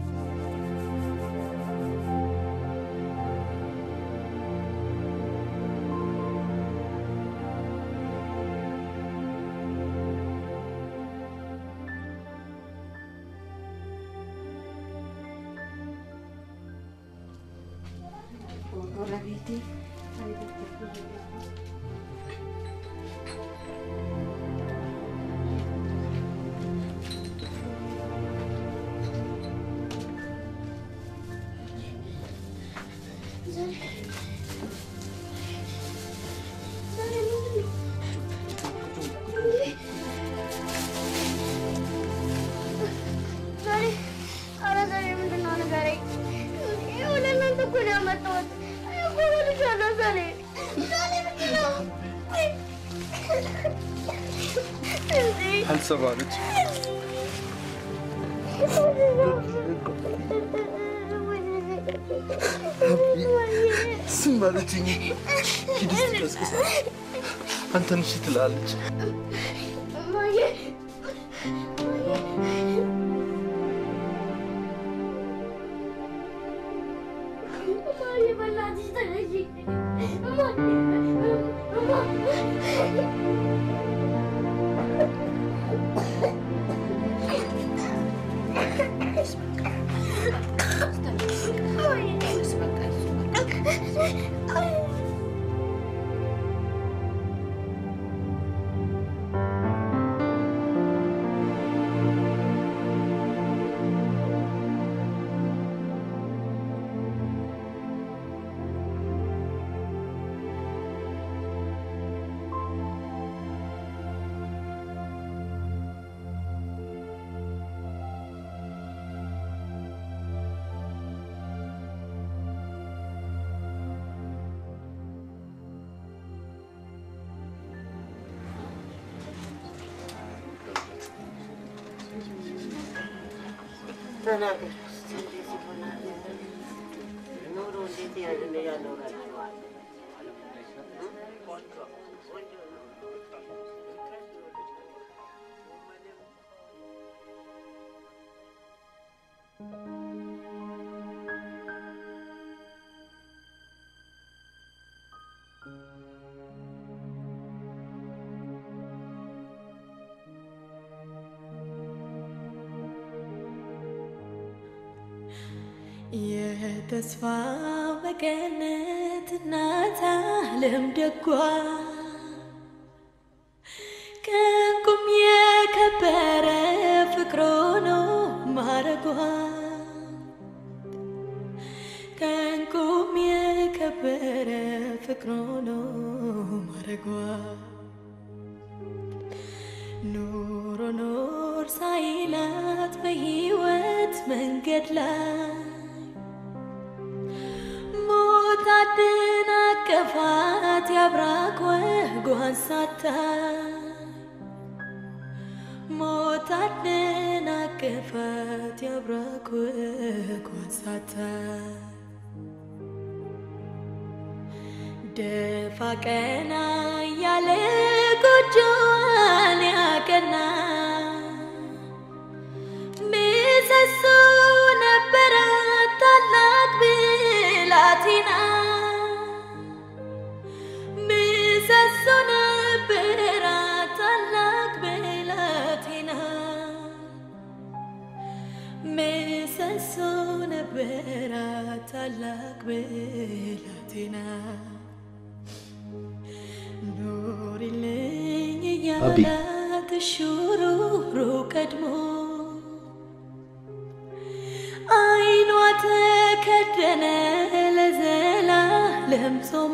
ዛሬ ኧረ ዛሬ ምንድን ነው ንገረኝ። ይኸው ለእናንተ እኮ ነው ያመጣሁት። እኔ እኮ እበልሻለሁ ዛሬ ዛሬ ምንድን ነው? እንዴ አልሰማለች ዝም አለችኝ። ሂድ እስቲ ቀስቅሳት። አንተን እሺ ትላለች። እማዬ እማዬ በእናትሽ ተነሺ። እማዬ ተናገር እስኪ እንዴት ይሆናል? ኑሮ እንዴት ያለ ያኖራችኋል? የተስፋ መቀነት እናት ዓለም ደጓ ከእንቁም የከበረ ፍቅሮ ነው ማረጓ ከእንቁም የከበረ ፍቅሮ ነው ማረጓ ኑሮ ኖር ሳይላት በሕይወት መንገድ ላይ ሞት አደናቀፋት ያብራክ ወጓን ሳታይ ሞት አደናቀፋት ያብራክ ወጓን ሳታይ ደፋ ቀና ያለ ጎጆዋን ያቀና ምሰሶ ነበራት ታላቅ ብላቴና ምሰሶ ነበራት ታላቅ ብላቴና ምሰሶ ነበራት ታላቅ ብላቴና ኑሪልኝ አቢ። እያላት ሹሩሩ ቀድሞ አይኗ ተከደነ ለዘላለም ጾሞ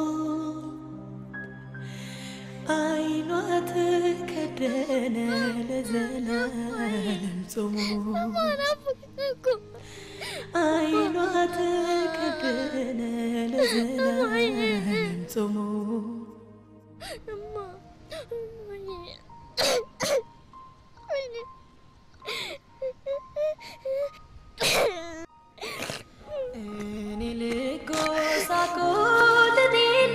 አይኗ ተከደነ ለዘላለም ጾሞ አይኗ ተከደነ ለዘላለም ጾሞ እኔ ልጎሳቆል እኔ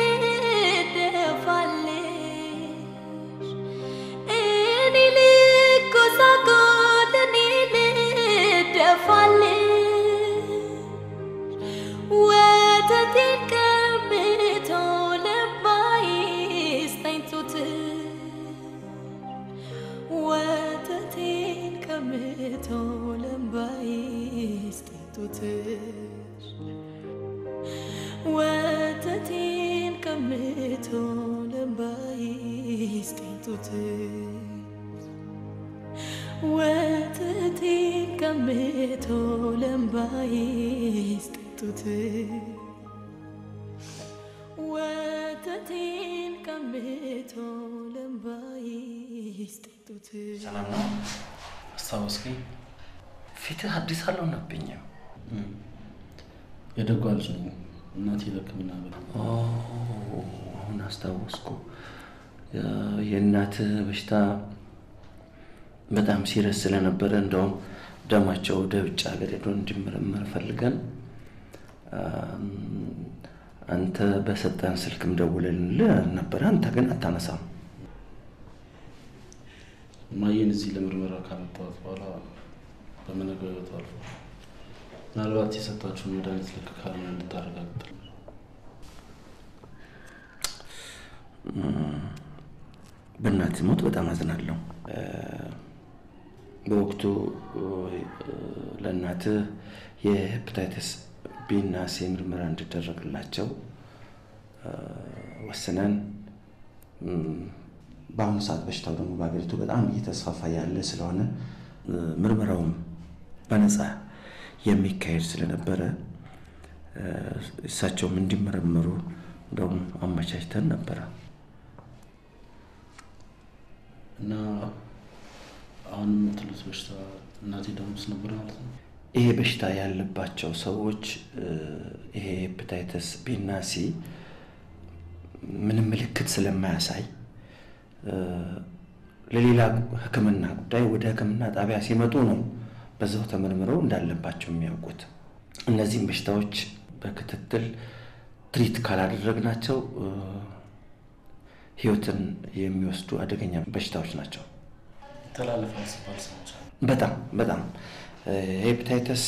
ልደፋልሽ እኔ ልጎሳቆል እኔ ልደፋልሽ ወተቴን ቀብቶ ልባዬስ ተኝቶት ወተቴን ቀምቶ ልባዬስ ተኝቶትሽ ወተቴን ቀምቶ ልባዬስ ተኝቶትሽ ወተቴን ቀምቶ ልባዬስ ተኝቶትሽ ወተቴን ቀምቶ ልባዬስ ተኝቶትሽ ሰላም ነው? አስታወስከኝ? ፊትህ አዲስ አልሆነብኝም። የደጓ ልጅ ነኝ። እናቴ ለሕክምና ብላ ኦ፣ አሁን አስታወስኩ። የእናትህ በሽታ በጣም ሲረስ ስለነበረ እንደውም ደማቸው ወደ ውጭ ሀገር ሄዶ እንዲመረመር ፈልገን አም፣ አንተ በሰጠን ስልክም ደውለንልህ ነበረ። አንተ ግን አታነሳም። ማየን እዚህ ለምርመራ ካመጣኋት በኋላ በመነገር ህይወቱ አልፎ ምናልባት የሰጣችሁን መድኃኒት ልክ ካልሆነ እንድታረጋግጥ እም፣ በእናትህ ሞት በጣም አዝናለሁ። እ፣ በወቅቱ እ፣ ለእናትህ የሄፓታይተስ ቢና ሲ ምርመራ እንዲደረግላቸው እ፣ ወስነን እም፣ በአሁኑ ሰዓት በሽታው ደግሞ በሀገሪቱ በጣም እየተስፋፋ ያለ ስለሆነ እ፣ ምርመራውም በነፃ የሚካሄድ ስለነበረ እ፣ እሳቸውም እንዲመረመሩ እንደውም አመቻችተን ነበረ። እና አሁን የምትሉት በሽታ እናቴ ደም ውስጥ ነበር ማለት ነው። ይሄ በሽታ ያለባቸው ሰዎች እ፣ ይሄ ሄፓታይተስ ቢና ሲ ምንም ምልክት ስለማያሳይ እ፣ ለሌላ ሕክምና ጉዳይ ወደ ሕክምና ጣቢያ ሲመጡ ነው በዛው ተመርምረው እንዳለባቸው የሚያውቁት። እነዚህም በሽታዎች በክትትል ትሪት ካላደረግናቸው እ፣ ህይወትን የሚወስዱ አደገኛ በሽታዎች ናቸው። ይተላለፋል ሲባል ሰምቻለሁ። በጣም በጣም ሄፓታይተስ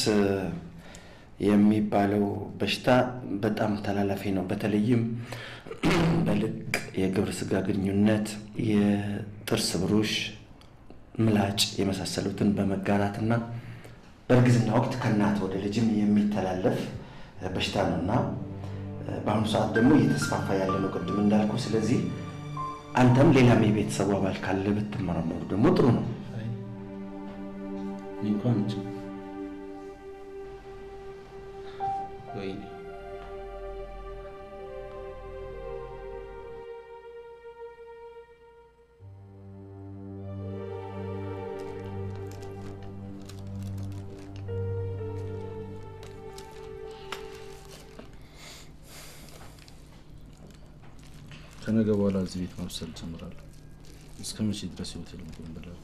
የሚባለው በሽታ በጣም ተላላፊ ነው። በተለይም በልቅ የግብረ ስጋ ግንኙነት፣ የጥርስ ብሩሽ፣ ምላጭ የመሳሰሉትን በመጋራትና በእርግዝና ወቅት ከእናት ወደ ልጅም የሚተላለፍ በሽታ ነው እና በአሁኑ ሰዓት ደግሞ እየተስፋፋ ያለ ነው ቅድም እንዳልኩ። ስለዚህ አንተም ሌላም የቤተሰቡ አባል ካለ ብትመረመሩ ደግሞ ጥሩ ነው። እኔ እንኳን እንጂ ወይኔ ከነገ በኋላ እዚህ ቤት ማብሰል ጀምራለሁ። እስከ መቼ ድረስ የሆቴል ምግብ እንበላለን?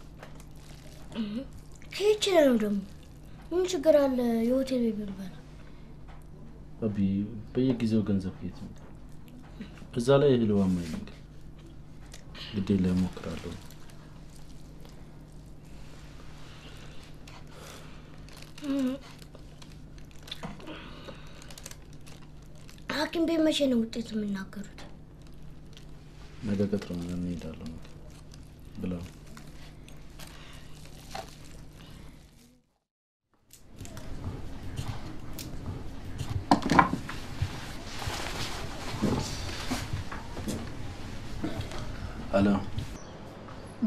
ከይች ነው ደግሞ ምን ችግር አለ? የሆቴል ቤት ብንበላ አቢ በየጊዜው ገንዘብ ከየት ይመጣል? እዛ ላይ እህል ውሃም አይነግር ግዴ ላይ እሞክራለሁ። ሐኪም ቤት መቼ ነው ውጤት የሚናገሩት? ነገ ቀጥረን እንሄዳለን ብለው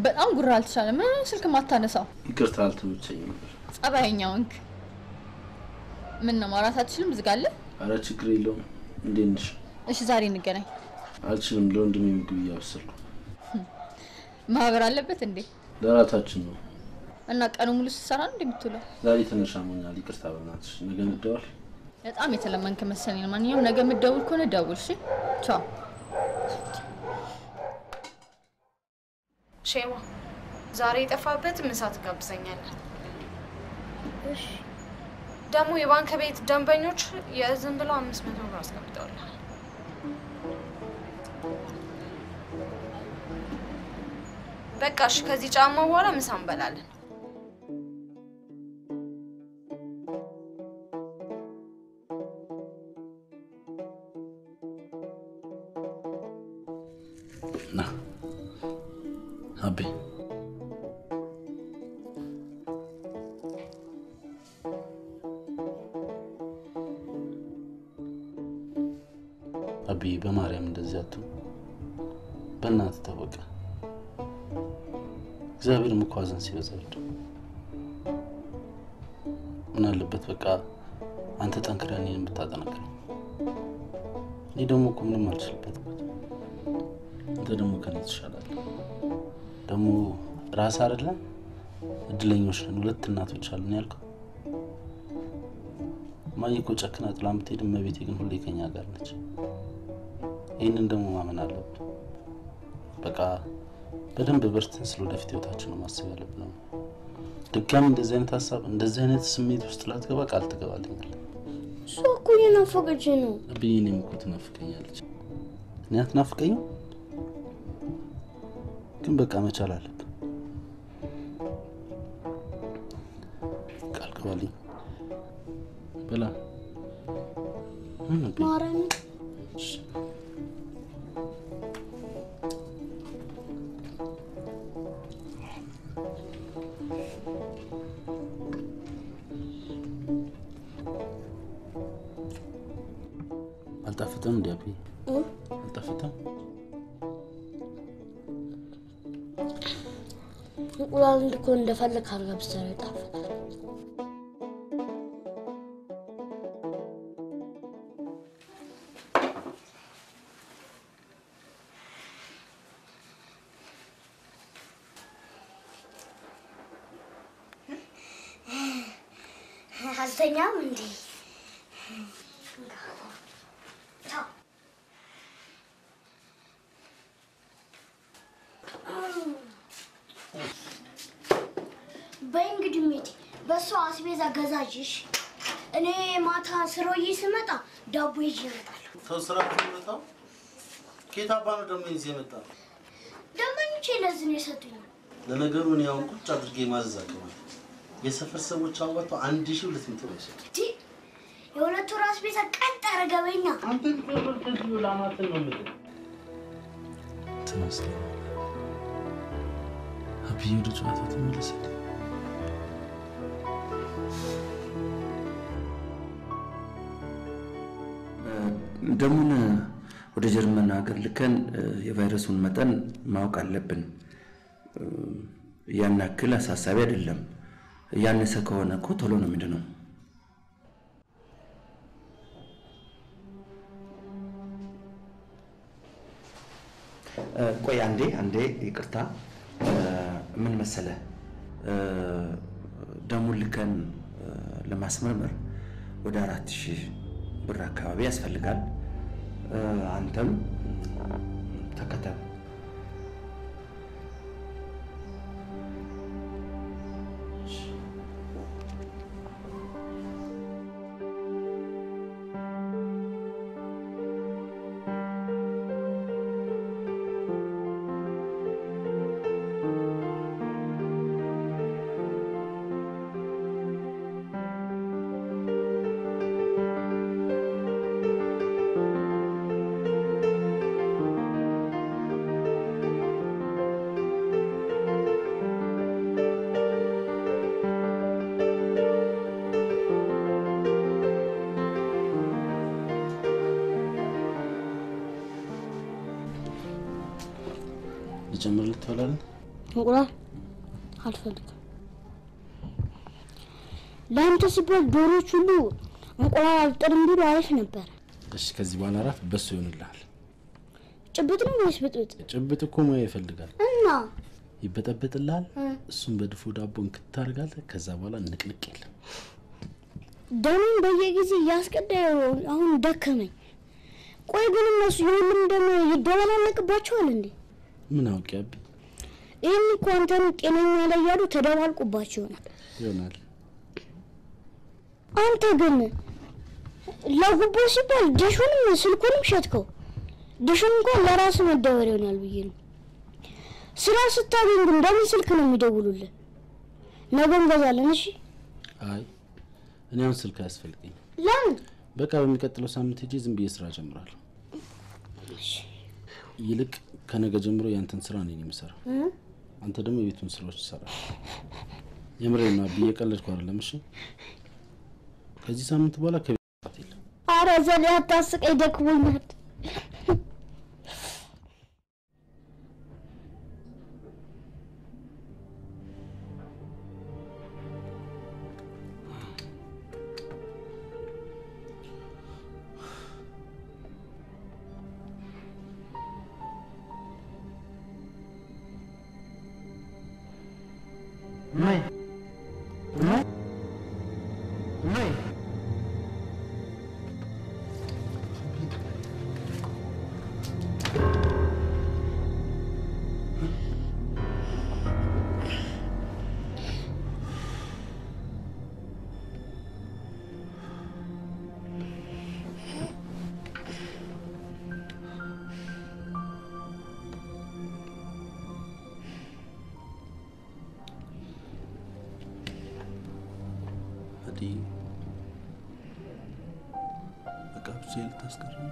በጣም ጉራ አልተቻለም። ምን ስልክ ማታነሳው? ይቅርታ አልተመቸኝም ነበር። ጸባየኛ ወንክ። ምን ነው ማውራት አትችልም? ዝጋለ። አረ ችግር የለውም። እንዴት ነሽ? እሺ ዛሬ እንገናኝ። አልችልም። ለወንድሜ ምግብ እያበሰልኩ ማህበር አለበት እንዴ? ለራታችን ነው። እና ቀኑ ሙሉ ስትሰራ ነው እንደምትውለው? ዛሬ ትንሽ አሞኛል። ይቅርታ በእናትሽ። ነገ እንደዋል። በጣም የተለመንክ መሰለኝ። ማንኛውም ነገ የምትደውል ከሆነ ደውል። እሺ ቻው። ሼማ ዛሬ የጠፋበት ምሳ ትጋብዘኛለህ። እሺ ደግሞ የባንክ ቤት ደንበኞች የዝም ብለው አምስት መቶ ብር አስቀምጠውልሃል። በቃ እሺ፣ ከዚህ ጫማ በኋላ ምሳ እንበላለን። ና አቤ አቤ በማርያም እንደዚህ አቱ በእናትህ ታወቀ እግዚአብሔርም እኮ ሐዘን ሲበዛ ይወድ ምን አለበት በቃ አንተ ጠንክረህ እኔን ብታጠነክረኝ እኔ ደግሞ እኮ ምንም አልችልበትም አንተ ደግሞ ከኔ ትሻላለህ ደግሞ ራስ አይደለም እድለኞች ነን ሁለት እናቶች አሉን ያልከው እማዬ እኮ ጨክና ጥላ ብትሄድ እመቤቴ ግን ሁሌ ከኛ ጋር ነች ይህንን ደግሞ ማመን አለብን በቃ በደንብ በርትተን ስለ ወደፊት ህይወታችን ነው ማሰብ ያለብን ነው ድጋሚ እንደዚህ አይነት ሀሳብ እንደዚህ አይነት ስሜት ውስጥ ላትገባ ቃል ትገባልኛል እሷ እኮ እየናፈቀች ነው። ብዬ እኔም እኮ ትናፍቀኛለች እኔ አትናፍቀኝም ግን በቃ መቻል አለብን ቃል ግባልኝ በላ ምን አቤ? ማረን አልጣፍጥም እንዲ አቤ አልጣፍጥም እንቁላል እንድኮ እንደፈለግ አድርገህ ብትሰራ ይጣፍጣል። አልተኛም እንዴ? በይ እንግዲህ ሜቴ በሷ አስቤዛ ገዛዥሽ። እኔ ማታ ስሮዬ ስመጣ ዳቦ ይዤ እመጣለሁ። ተው ስራ ከመጣው ከየት አባ ነው ደግሞ ይዤ የመጣ ደንበኞቼ ለዚህ ነው የሰጡኝ። ለነገሩ እኔ አሁን ቁጭ አድርጌ ማዘዝ አቅማል የሰፈር ሰዎች አዋጥተው አንድ ሺህ ሁለት መቶ ነው የሰጡኝ። እንዴ የሁለት ወር አስቤዛ ቀጥ አደረገ በይና ተመስገን አብዬ ወደ ጨዋታ ተመለሰ ደሙን ወደ ጀርመን ሀገር ልከን የቫይረሱን መጠን ማወቅ አለብን። ያን ያክል አሳሳቢ አይደለም። ያነሰ ከሆነ እኮ ቶሎ ነው የሚድነው። ቆይ አንዴ አንዴ ይቅርታ። ምን መሰለ ደሙን ልከን ለማስመርመር ወደ አራት ሺህ ብር አካባቢ ያስፈልጋል። አንተም ተከተል። ልጨምርልህ ትበላለህ? እንቁላል አልፈልግም። ለአንተ ሲባል ዶሮች ሁሉ እንቁላል አልጥልም ቢሉ አሪፍ ነበር። እሺ ከዚህ በኋላ እራት በሱ ይሆንልሃል። ጭብጥ ነው ወይስ ብጥብጥ? ጭብጥ እኮ ሙያ ይፈልጋል። እና ይበጠበጥልሃል። እ፣ እሱን በድፎ ዳቦ እንክታደርጋለህ። ከዛ በኋላ ንቅንቅ የለም። ደሜን በየጊዜ እያስቀዳዩ አሁን ደከመኝ። ቆይ ግን እነሱ የሁሉም ደም ይደበላለቅባቸዋል እንዴ? ምን አውቄ አቢ ይህን እኮ አንተን ጤነኛ ላይ ያሉ ተደባልቁባቸው ይሆናል። ይሆናል። አንተ ግን ለጉቦ ሲባል ዲሹንም ስልኩንም ሸጥከው። ዲሹን እንኳን ለራስ መደበር ይሆናል ብዬ ነው። ስራ ስታገኝ ግን በምን ስልክ ነው የሚደውሉልን? ነገ እንገዛለን። እሺ አይ እኔ አሁን ስልክ አያስፈልገኝም። ለምን? በቃ በሚቀጥለው ሳምንት ሄጄ ዝም ብዬ ስራ ጀምራለሁ። ይልቅ ከነገ ጀምሮ ያንተን ስራ እኔ ነኝ የምሰራው። እ? አንተ ደግሞ የቤቱን ስራዎች ትሰራል። የምሬን ነው አቢ፣ እየቀለድኩ አይደለም። እሺ ከዚህ ሳምንት በኋላ ከቤት መውጣት የለም። አረ ዘሌ አታስቀኝ፣ ደክሞኛል። እማዬ እማዬ እማዬ አዲ በቃ ብቻ ልታስቀርም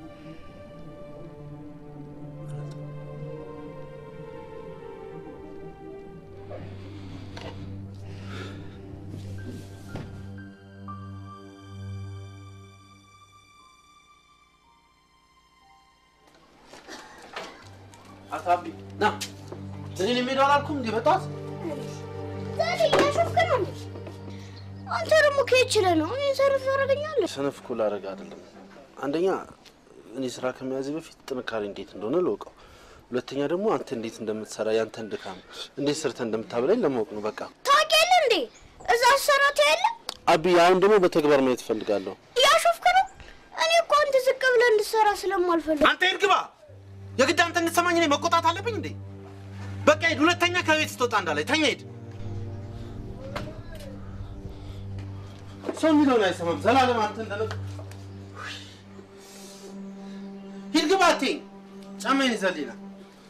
አቶ አቢ ና እኔን የሚሄደው አላልኩም እንዴ? በጠዋት ዘሌ እያሾፍክ ነው እንዴ? አንተ ደግሞ ከየት ችለህ ነው እኔ ሰርፍ ታደርገኛለህ? ሰነፍ እኮ ላደርግ አይደለም። አንደኛ እኔ ስራ ከመያዜ በፊት ጥንካሬ እንዴት እንደሆነ ልወቀው። ሁለተኛ ደግሞ አንተ እንዴት እንደምትሰራ ያንተን ድካም እንዴት ሰርተህ እንደምታበላኝ ለማወቅ ነው። በቃ ታውቂያለህ እንዴ? እዛ አሰራት ያለ አቢ፣ አሁን ደግሞ በተግባር ማየት እፈልጋለሁ። እያሾፍክ ነው። እኔ እኮ አንተ ዝቅ ብለህ እንድትሰራ ስለማልፈልግ አንተ ሂድ ግባ። የግድ አንተ እንድትሰማኝ እኔ መቆጣት አለብኝ እንዴ? በቃ ሂድ። ሁለተኛ ከቤት ስትወጣ እንዳላይ ተኛ። ሂድ። ሰው የሚለውን አይሰማም። ዘላለም አንተ እንደለ ሂድ ግባ። አትይኝ። ጫማዬን ይዘህልኝ ና።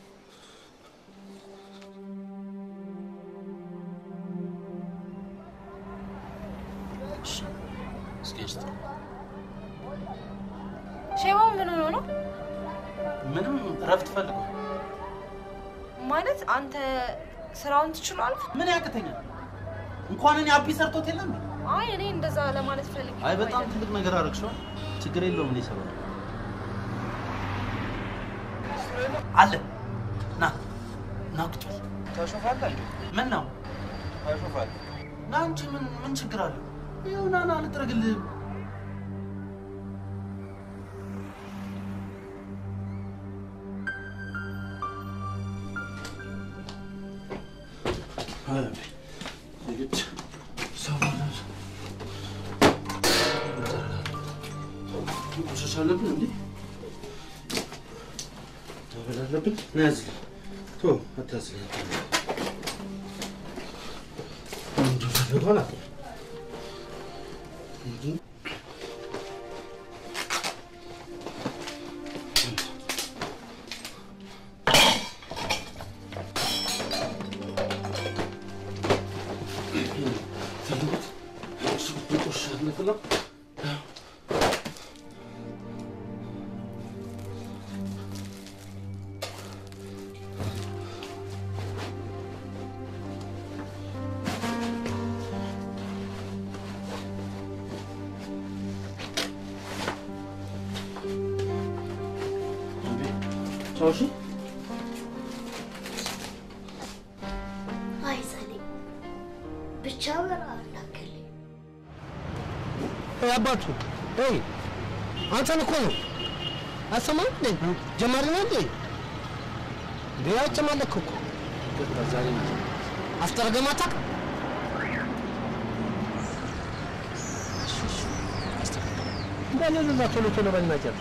ሼባው ምን ሆኖ ነው? ምንም እረፍት ፈልጎ ማለት አንተ ስራውን ትችሏል? ምን ያቅተኛል? እንኳን እኔ አቢ ሰርቶት የለም አይ እኔ እንደዛ ለማለት ፈልግ አይ በጣም ትልቅ ነገር አድርግሽዋል። ችግር የለውም። እኔ ሰበብ አለ ና ና ቁጭ በል። ታሾፋለህ እንዴ? ምን ነው ታሾፋለህ? ና እንጂ ምን ምን ችግር አለው? ይኸው ና ና ልጥረግልህ። አይ የግድ ሰው ማለት መቆሸሽ አለብን እንዴ? መበል አለብን። ና ያዝልኝ። ቶ አታዝልኝ። እንደፈለገው አላውቅም። ፈልጉት እሱ ይቆሻል ነፍለው ቻው እሺ ብቻ በረሃ እንዳከል አባቱ ይ አንተን እኮ ነው አሰማም እንዴ ጀማሪ ነው እንዴ እንዴ አጨማለክ እኮ ዛሬ አፍጠረገም አታውቅም እንዳለዛ ቶሎ ቶሎ በናጨር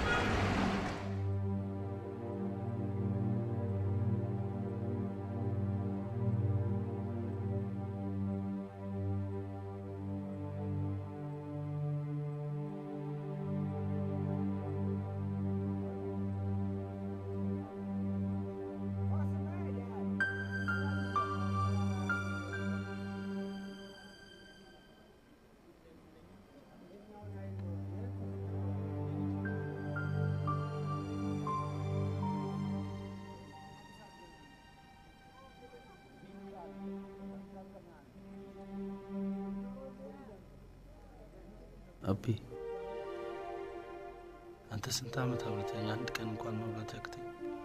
አቤ አንተ ስንት ዓመት አብረተኝ አንድ ቀን እንኳን መብላት ያቅተኝ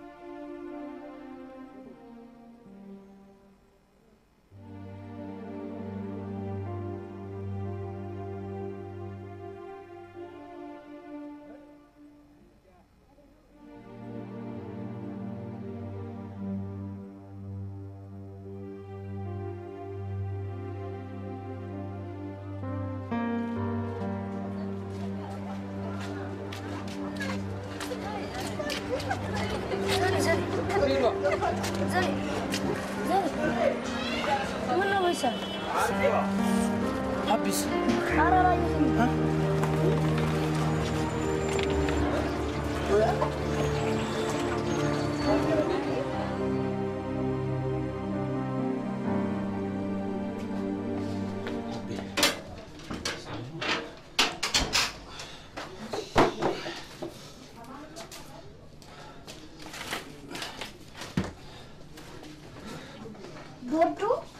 ምነው ወይሳል አቢስ ቦርዶ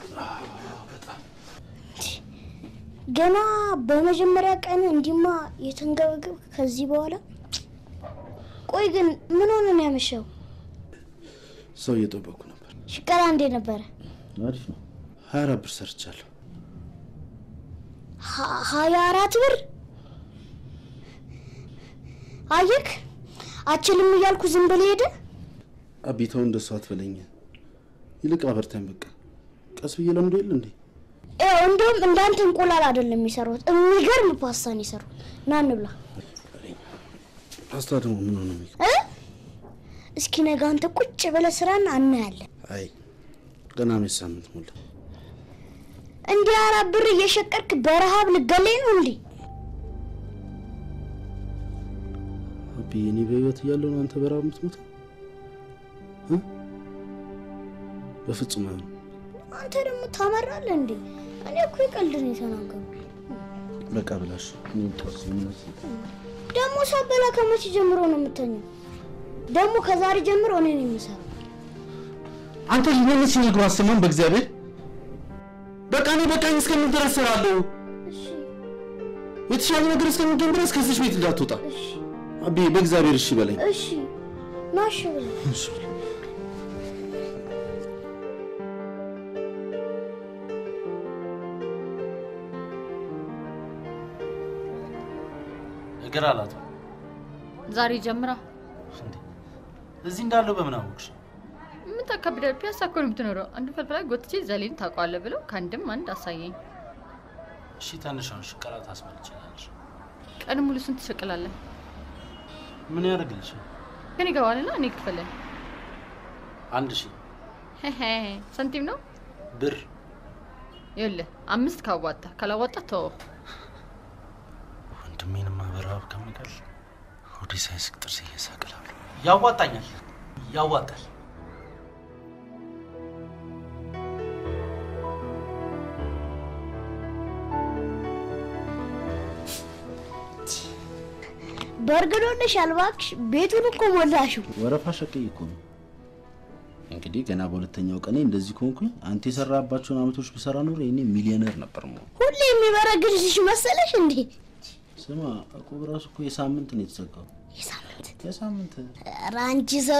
ገና በመጀመሪያ ቀን እንዲማ የተንገበገብ ከዚህ በኋላ ቆይ ግን ምን ሆነ ነው ያመሸው? ሰው እየጠበኩ ነበር። ሽቀላ እንዴ ነበረ? አሪፍ ነው። ሀያ አራት ብር ሰርቻለሁ። ሀ- ሀያ አራት ብር አየክ፣ አችልም እያልኩ ዝም ብለህ ሄደ። አቢተው እንደሱ አትበለኝ። ይልቅ አበርታኝ። በቃ ቀስ ብዬ ለምዶ የለ እንዴ ያው እንደውም እንዳንተ እንቁላል አይደለም የሚሰሩት፣ የሚገርም ፓስታን የሰሩት። ና እንብላ ፓስታ ደግሞ ምን ሆነ? የሚገ- እ? እስኪ ነገ አንተ ቁጭ ብለህ ስራን አናያለን። አይ ገና አመት ሳምንት ሞላ። እንዲህ አራት ብር እየሸቀርክ በረሃብ ልገለኝ ነው እንዴ? አቢ እኔ በህይወት እያለሁ ነው አንተ በረሃብ የምትሞተው? እ? በፍጹም አይሆንም። አንተ ደግሞ ታመራለህ እንዴ? እኔ እኮ የቀልድ ነው የተናገርኩት። በቃ ብላሽ እኔ ጠርስ ምነት ደግሞ ሳበላ ከመቼ ጀምሮ ነው የምተኛው? ደግሞ ከዛሬ ጀምሮ እኔ ነኝ የምሰራው። አንተ ይህንን ሲነግሩ አሰማም በእግዚአብሔር በቃ እኔ በቃኝ እስከምን ድረስ እሰራለሁ። የተሻለ ነገር እስከሚገኝ ድረስ ከዚች ቤት እንዳትወጣ አቢ፣ በእግዚአብሔር እሺ በለኝ። እሺ ናሽ ብለህ እሺ እግር አላት ዛሬ ጀምራ እዚህ እንዳለው በምን አወቅሽ? ምን ታካብዳል? ፒያሳ እኮ ነው የምትኖረው። አንዱ ፈልፍላ ጎትቼ ዘሌን ታውቀዋለህ ብለው ከአንድም አንድ አሳየኝ። እሺ ትንሿን ሽቀላ ታስመልጭላለሽ። ቀን ሙሉ ስንት ትሸቅላለህ? ምን ያደርግልሽ? ግን ይገባልና እኔ ክፈለን። አንድ ሺህ ሳንቲም ነው ብር ይኸውልህ፣ አምስት ካዋጣ ካላዋጣ ተወው። ወንድሜንማ በረሃብ ከምቀል ሆዴ ሳይስቅ ጥርሴ እየሳቅላለሁ። ያዋጣኛል፣ ያዋጣል። በእርግዶልሻል እባክሽ። ቤቱን እኮ ሞላሽው። ወረፋ ሸቀይ እኮ ነው። እንግዲህ ገና በሁለተኛው ቀኔ እንደዚህ ከሆንኩኝ አንተ የሰራባቸውን አመቶች ብሰራ ኖሮ እኔ ሚሊዮነር ነበር መሆን። ሁሌ የሚበረግድሽ መሰለሽ እንዴ? ስማ እቁብ ራሱ እኮ የሳምንት ነው የተዘጋው። የሳምንት የሳምንት ኧረ አንቺ ሰው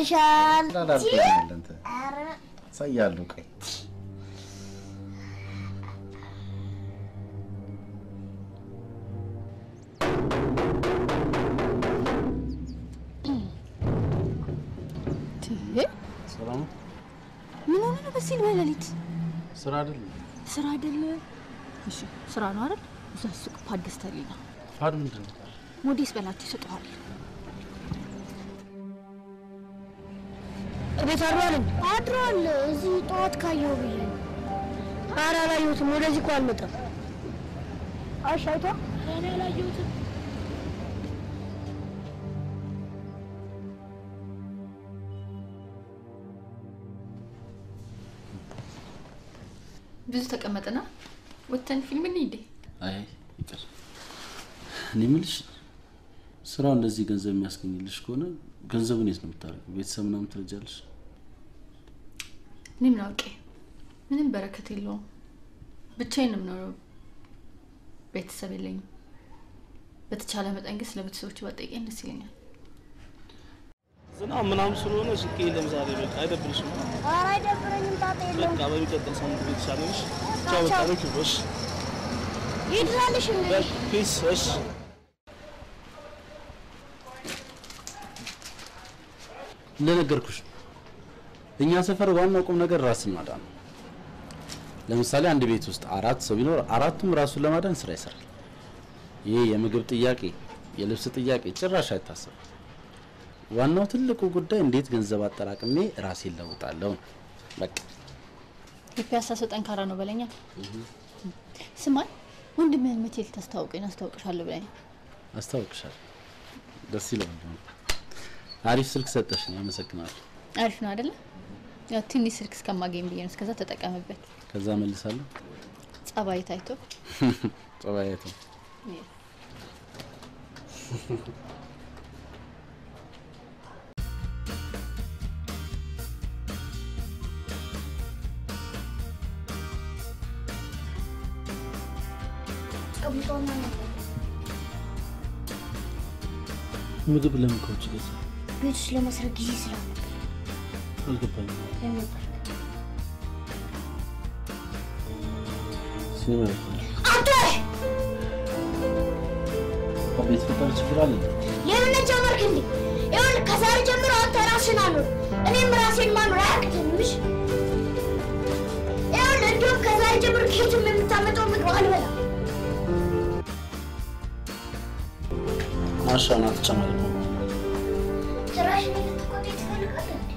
ጨምረሻል። ላላልኩኛል አንተ ኧረ ሳያለሁ ቀይ ሲል በሌሊት ስራ አይደለም ስራ አይደለ? እሺ ስራ ነው አይደል? እዛ ሱቅ ፓድ ገዝተህልኝ ነው። ፋድ ምንድን ነው? ሞዴስ በላቸው ይሰጠዋል። ቤት አድሯል እንዴ? አድሯል። እዚህ ጠዋት ካየው ብዬ ነው። ኧረ አላየሁትም። ወደዚህ እኮ አልመጣም። እሺ አይቷል? እኔ አላየሁትም። ብዙ ተቀመጥና ወተን ፊልም እንሂድ። አይ ይቅር። እኔ የምልሽ ስራው እንደዚህ ገንዘብ የሚያስገኝልሽ ከሆነ ገንዘቡን የት ነው የምታደርገው? ቤተሰብ ምናምን ትረጃለሽ? እኔ ምን አውቄ፣ ምንም በረከት የለውም። ብቻዬን ነው የምኖረው። ቤተሰብ የለኝም። በተቻለ መጠን ግን ስለ ቤተሰቦች ባጠይቀኝ ደስ ይለኛል። ዝናብ ምናምን ስለሆነ ስልኬ የለም ዛሬ። በቃ አይደብርሽም? ኧረ አይደብረኝም። ጣጣ የለውም። በቃ በሚቀጥል ሳምንት የተሻለ ነሽ። ቻው። በቃ ነው እሺ። ይድራልሽ እንዴ? በቃ ፒስ። እሺ እንደነገርኩሽ ነው። እኛ ሰፈር ዋናው ቁም ነገር ራስን ማዳን ነው። ለምሳሌ አንድ ቤት ውስጥ አራት ሰው ቢኖር አራቱም ራሱን ለማዳን ስራ ይሰራል። ይሄ የምግብ ጥያቄ፣ የልብስ ጥያቄ ጭራሽ አይታሰብም። ዋናው ትልቁ ጉዳይ እንዴት ገንዘብ አጠራቅሜ ራሴን ለውጣለሁ ነው። በቃ የፒያሳ ሰው ጠንካራ ነው በለኛ። ስማኝ፣ ወንድምህን መቼ ልታስተዋውቀኝ አስተዋውቅሻለሁ ብለኝ አስታውቅሻለሁ። ደስ ይላል። አሪፍ ስልክ ሰጠሽኝ፣ አመሰግናለሁ። አሪፍ ነው አይደለ? ያው ትንሽ ስልክ እስከማገኝ ብዬ ነው። እስከዛ ተጠቀምበት። ከዛ መልሳለሁ። ጸባይ ታይቶ ጸባየት ጨብጦና ነበር። ምግብ ለምን ከውጭ ገዛ? ቤት ውስጥ ለመስራት ጊዜ ስላልነበር አልገባኝም። ለነበር ሲኒማ አንተ ቤት ፍጠር ችግር አለ። የምን ጀመርክ እንዴ? ይኸውልህ ከዛሬ ጀምሮ አንተ ራስን አኑር፣ እኔም ራሴን ማኖር አያቅተኝም። እሺ? ይኸውልህ እንዲሁም ከዛሬ ጀምሮ ከየትም የምታመጣው ምግብ አልበላም። ማሻና ተጨማሪ ነው። ጭራሽ እኔን ልትቆጣኝ ትፈልጋለህ እንዴ?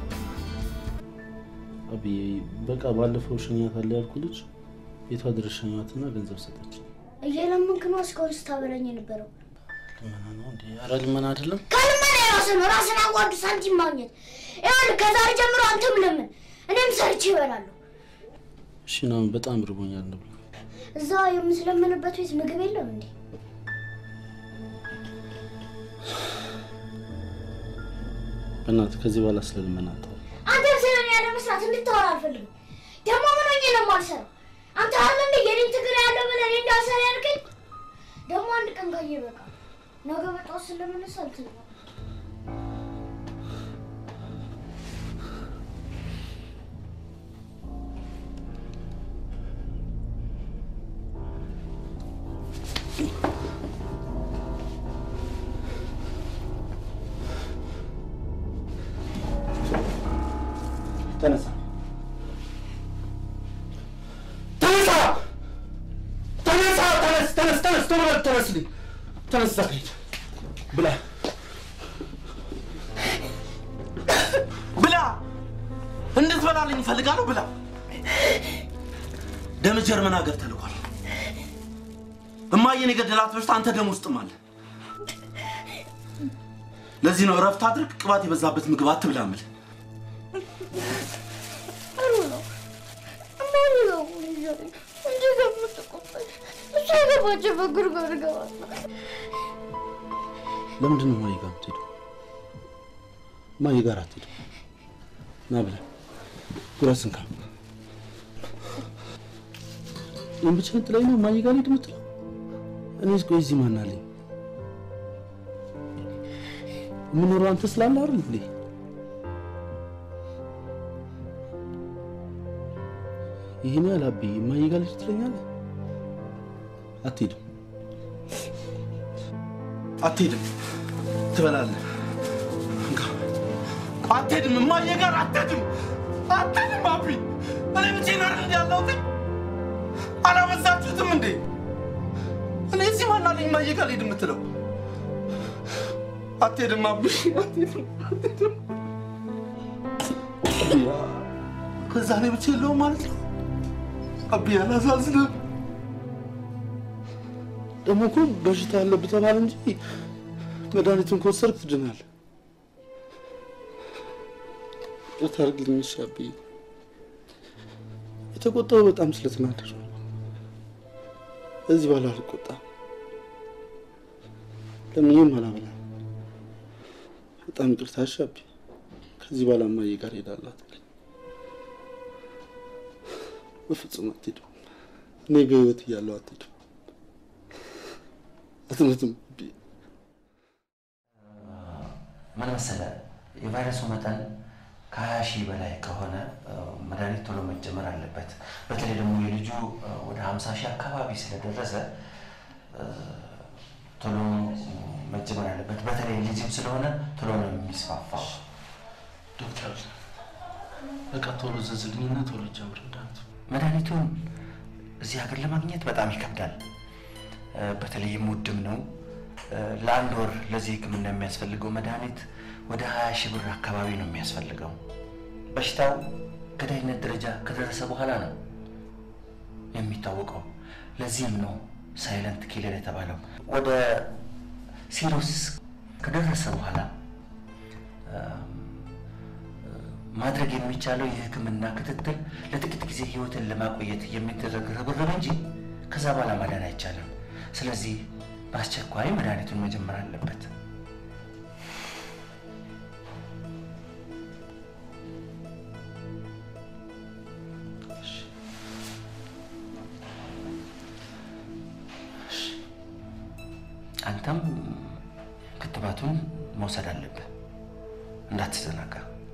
አብዬ በቃ ባለፈው ሸኛት አለ ያልኩ ልጅ ቤቷ ድረስ ሸኛትና ገንዘብ ሰጠች። እየለመንክ ነው እስካሁን ስታበላኝ የነበረው። ልመና ነው እንዴ? ኧረ ልመና አይደለም። ከልመና የራስህ ነው። ራስን አዋርድ ሳንቲም ማግኘት። ይኸውልህ ከዛሬ ጀምሮ አንተም ለምን፣ እኔም ሰርቼ እበላለሁ። እሺ ነው በጣም ርቦኛል እንብላ። እዛ የምትለምንበት ቤት ምግብ የለም እንዴ? በእናትህ ከዚህ በኋላ ስለ ልመና አታውራ። አንተም ስለ እኔ ያለ መስራት እንድታወራ አልፈልግም። ደግሞ ምን ሆኜ ነው የማልሰራው? አንተ አለ እንደ የኔን ትግል ያለው ብለህ እኔ እንዳልሰራ ያልከኝ። ደግሞ አንድ ቀን ካየ በቃ ነገ በጠዋት ስለምነሳ እንትን ነው ተነሳ ተነሳ ተነሳ ተነስ ተነስ ተነስ ቶሎ በል ተነስልኝ ተነስ እዛ ከሄድ ብላ ብላ እንድትበላልኝ እፈልጋለሁ። ብላ ደም ጀርመን ሀገር ተልኳል። እማዬን የገደላት በሽታ አንተ ደም ውስጥም አለ። ለዚህ ነው እረፍት አድርግ፣ ቅባት የበዛበት ምግብ አትብላ የምልህ። ጥሩ ነው። ማን ነው እንዲህ ከምትቆጣኝ? እሱ የገባችበት ጉድጓድ እገባለሁ። ለምንድን ነው ማየ ጋር የምትሄደው? ማየ ጋር አትሄድም። ና ብለህ ጉረስን ካ ይህን ብቻ ጥላኝ ነው ማየ ጋር ልሄድ የምትለው? እኔስ ቆይ እዚህ ማን አለኝ? የምኖረው አንተ ስላለ አይደል እንዴ? ይህን ያህል አብዬ ማየ ጋር ልሄድ ትለኛለህ? አትሄድም። አትሄድም፣ ትበላለህ። እንካ። አትሄድም፣ እማዬ ጋር አትሄድም፣ አትሄድም። አቢ እኔ ብቻዬን አይደል እንዲ ያለሁት? አላበዛችሁትም እንዴ? እኔ እዚህ ማን አለኝ እማዬ ጋር ልሂድ የምትለው? አትሄድም አብሽ፣ አትሄድም፣ አትሄድም። አብያ፣ ከዛ እኔ ብቻ የለውም ማለት ነው። አብያ አላሳዝንም። ደግሞ እኮ በሽታ አለብህ ተባለ እንጂ መድኃኒቱን ከወሰድክ ትድናለህ። ይቅርታ አድርግልኝ እሺ አብዬ። የተቆጣው በጣም ስለተናደድኩ ነው። ከዚህ በኋላ አልቆጣም። ለምንም አላበላም። በጣም ይቅርታ እሺ አብዬ። ከዚህ በኋላ እማዬ ጋር እሄዳለሁ አትበለኝ። በፍጹም አትሄድም። እኔ በህይወት እያለሁ አትሄድም። አትሞትም አብዬ። ምን መሰለህ የቫይረሱ መጠን ከሀያ ሺህ በላይ ከሆነ እ፣ መድኃኒት ቶሎ መጀመር አለበት። በተለይ ደግሞ የልጁ እ፣ ወደ ሀምሳ ሺህ አካባቢ ስለደረሰ እ፣ ቶሎ መጀመር አለበት። በተለይ ልጅም ስለሆነ ቶሎ ነው የሚስፋፋው። ዶክተር በቃ ቶሎ ዘዝልኝና ቶሎ ጀምር መድኃኒቱ። መድኃኒቱን እዚህ ሀገር ለማግኘት በጣም ይከብዳል። እ፣ በተለይም ውድም ነው። እ፣ ለአንድ ወር ለዚህ ሕክምና የሚያስፈልገው መድኃኒት ወደ ሀያ ሺህ ብር አካባቢ ነው የሚያስፈልገው። በሽታው ገዳይነት ደረጃ ከደረሰ በኋላ ነው የሚታወቀው። ለዚህም ነው ሳይለንት ኪለር የተባለው። ወደ ሲሮሲስ ከደረሰ በኋላ እም፣ ማድረግ የሚቻለው የህክምና ክትትል ለጥቂት ጊዜ ህይወትን ለማቆየት የሚደረግ ርብርብ እንጂ ከዛ በኋላ ማዳን አይቻልም። ስለዚህ በአስቸኳይ መድኃኒቱን መጀመር አለበት። አንተም ክትባቱን መውሰድ አለብህ፣ እንዳትዘናጋ።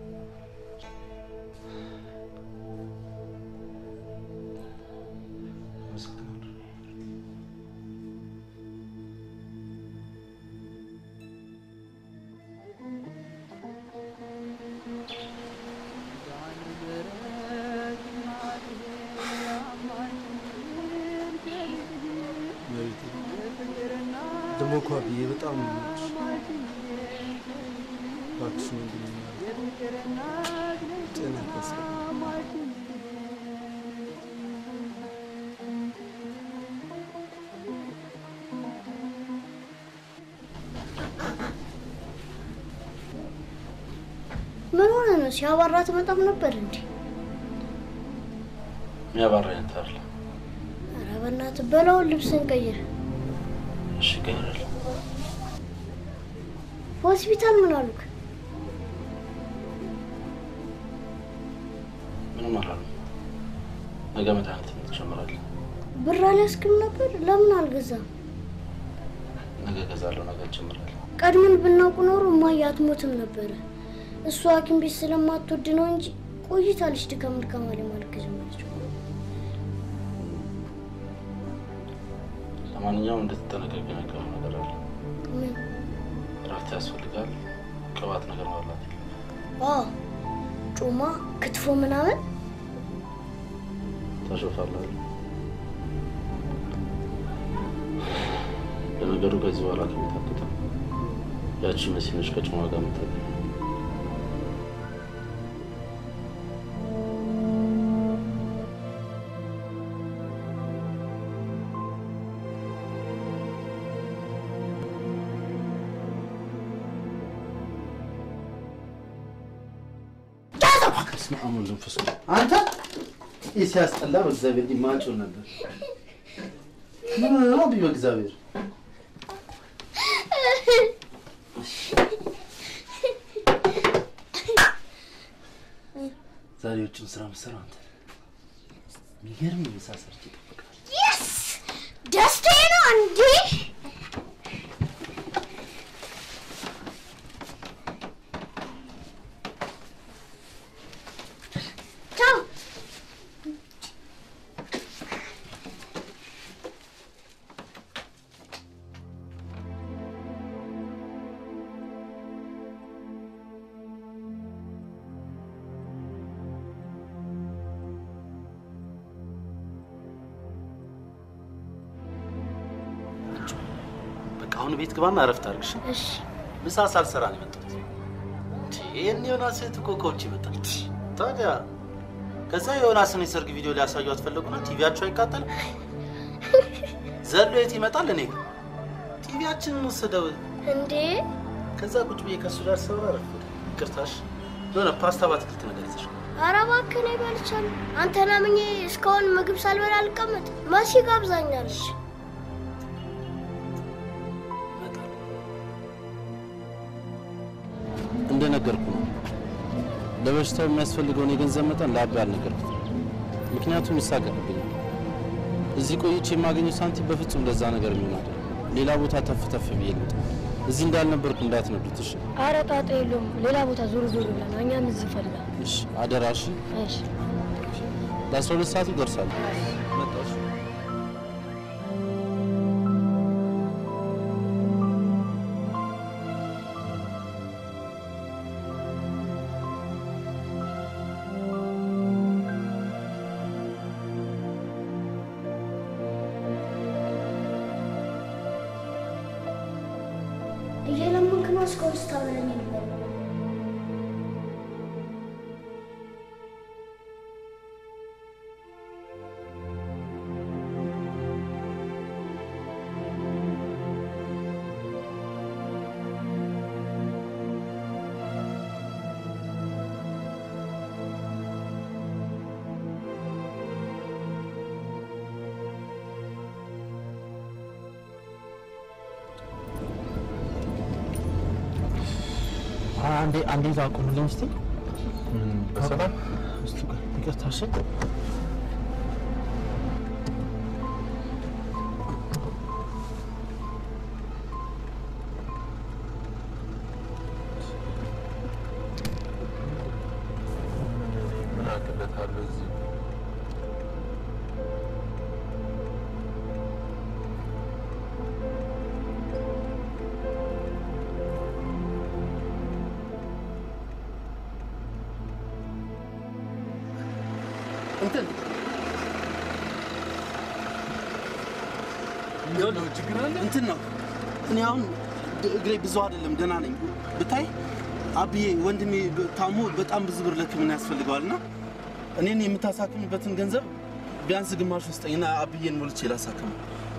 መቤቴ ደግሞ እኮ አብዬ በጣም ነው የምወድሽ። እባክሽ ወንድሜ ጤና ያስፈልግ ምን ሆነ ነው? ሲያባራ ትመጣም ነበር እንዴ? የሚያባራ አይነት አይደለም። ኧረ በእናትህ በላውን ልብስን ቀይር። እሺ እቀይራለሁ። ሆስፒታል ምን አሉክ? ምንም አላሉም። ነገ መድኃኒት ትጀምራለህ። ብር አልያዝክም ነበር? ለምን አልገዛም? ነገ እገዛለሁ። ነገ እጀምራለሁ። ቀድመን ብናውቅ ኖሮ እማዬ አትሞትም ነበረ። እሷ ሐኪም ቤት ስለማትወድ ነው እንጂ ቆይታለች ድካም ድካም አለ ማለት ከጀመረች። ለማንኛውም እንድትጠነቀቅ የነገሩ ነገር አለ። ምን? እረፍት ያስፈልጋል። ቅባት ነገር መብላት አዎ ጮማ፣ ክትፎ ምናምን ታሾፋለህ። ለነገሩ ከዚህ በኋላ ከቤት አትወጣም። ያቺ መሲኖች ከጭማ ጋር ምታ በስመ አብ ወወልድ ወመንፈስ ቅዱስ። አንተ ይህ ሲያስጠላ በእግዚአብሔር እንዲህ ማንጮህ ነበር። ምን ነው ቢ በእግዚአብሔር ዛሬ ውጭን ስራ የምትሰራው አንተ ነህ። የሚገርም ምሳ ሰርቼ እጠብቅሃለሁ። የስ ደስታዬ ነው እንዴ! ቻው አሁን ቤት ግባና እረፍት አድርግሽ። እሺ ምሳ ሳልሰራ ነው የመጣሁት። እንዴ፣ ይህን ዮናስ እህት እኮ ከውጭ ይመጣል። ታዲያ ከዛ የዮናስን የሰርግ ቪዲዮ ሊያሳዩት ፈለጉና ቲቪያቸው አይቃጠልም። ዘሎ የት ይመጣል? እኔ ጋ። ቲቪያችንን ወሰደው። እንዴ ከዛ ቁጭ ብዬ ከእሱ ጋር ሰራ ረፍድ። ይቅርታሽ የሆነ ፓስታ በአትክልት ነገር ይዘሽ ኧረ እባክህ እኔ በልቻለሁ። አንተን አምኜ እስካሁን ምግብ ሳልበላ አልቀመጥ። መሲ ጋብዛኛለች። እንደነገርኩ ነው። ለበሽታው የሚያስፈልገውን የገንዘብ መጠን ለአቤ አልነገርኩት፣ ምክንያቱም ይሳቀቅብኛል። እዚህ ቆይቼ የማገኘው ሳንቲም በፍጹም ለዛ ነገር የሚሆን አይደለም። ሌላ ቦታ ተፍ ተፍ ብዬ ልምጣ። እዚህ እንዳልነበርኩ እንዳትነዱት እሺ? ኧረ ጣጣ የለውም። ሌላ ቦታ ዞር ዞር ብለን እኛም እዚህ ፈልጋል። እሺ፣ አደራ እሺ። እሺ ለአስራ ሁለት ሰዓት ይደርሳል። መጣሁ። እሺ? እየለመንክ ነው እስካሁን ስታበለኝ ነበር። አንዴ አንዴ እዛ አቁምልኝ እስቲ። በሰላም እስቲ ቆይ፣ ይቅርታ እሺ። ምን አቅለታለሁ እዚህ እንትን ችግር አለ እንትን ነው። እኔ አሁን ድ- እግሬ ብዙ አይደለም ደህና ነኝ። ብታይ አብዬ ወንድሜ በ- ታሞ በጣም ብዙ ብር ለሕክምና ያስፈልገዋል እና እኔን የምታሳክምበትን ገንዘብ ቢያንስ ግማሽ ውስጠኝና አብዬን ሞልቼ ላሳክመው።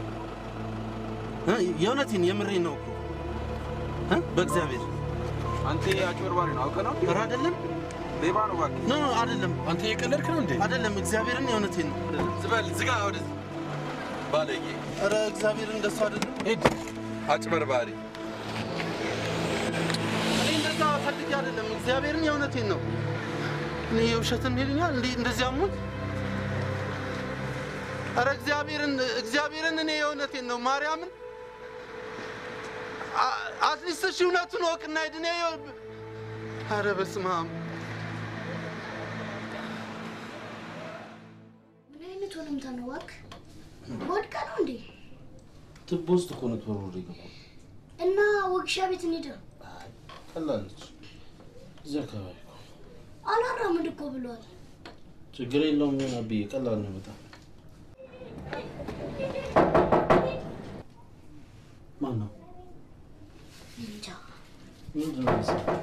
እ? የእውነቴን የምሬን ነው እኮ እ? በእግዚአብሔር አንተ አጭበርባሪ ነው አውቀህ ነው ኧረ አይደለም ሌባ ነው እባክህ ኖ ኖ አይደለም አንተ እየቀለድክ ነው እንዴ አይደለም እግዚአብሔርን የእውነቴን ነው ዝበል ዝጋ ወደዚህ ባለጌ ኧረ እግዚአብሔርን እንደሱ አይደለም ሂድ አጭበርባሪ እኔ እንደዛ ፈልጌ አይደለም እግዚአብሔርን የእውነቴን ነው እኔ የውሸትን ሄድኛል እንዴ እንደዚህ አሞኝ ኧረ እግዚአብሔርን እግዚአብሔርን እኔ የእውነቴን ነው ማርያምን አ- አትሊስት እሺ እውነቱን ወቅና ሂድ እኔ ይኸው- ኧረ በስመ አብ ምን አይነት ወለምታ ነው እባክህ? ወድቀ ነው እንዴ? ትቦ ውስጥ እኮ ነው ተወርውሮ የገባው። እና ወግሻ ቤት እንሂድ። ቀላል ነች። እዚህ አካባቢ እኮ አላራምድ እኮ ብሏል። ችግር የለውም። ሆን አብዬ ቀላል ነው በጣም። ማን ነው? እንጃ ምንድን ነው የሚሰራው?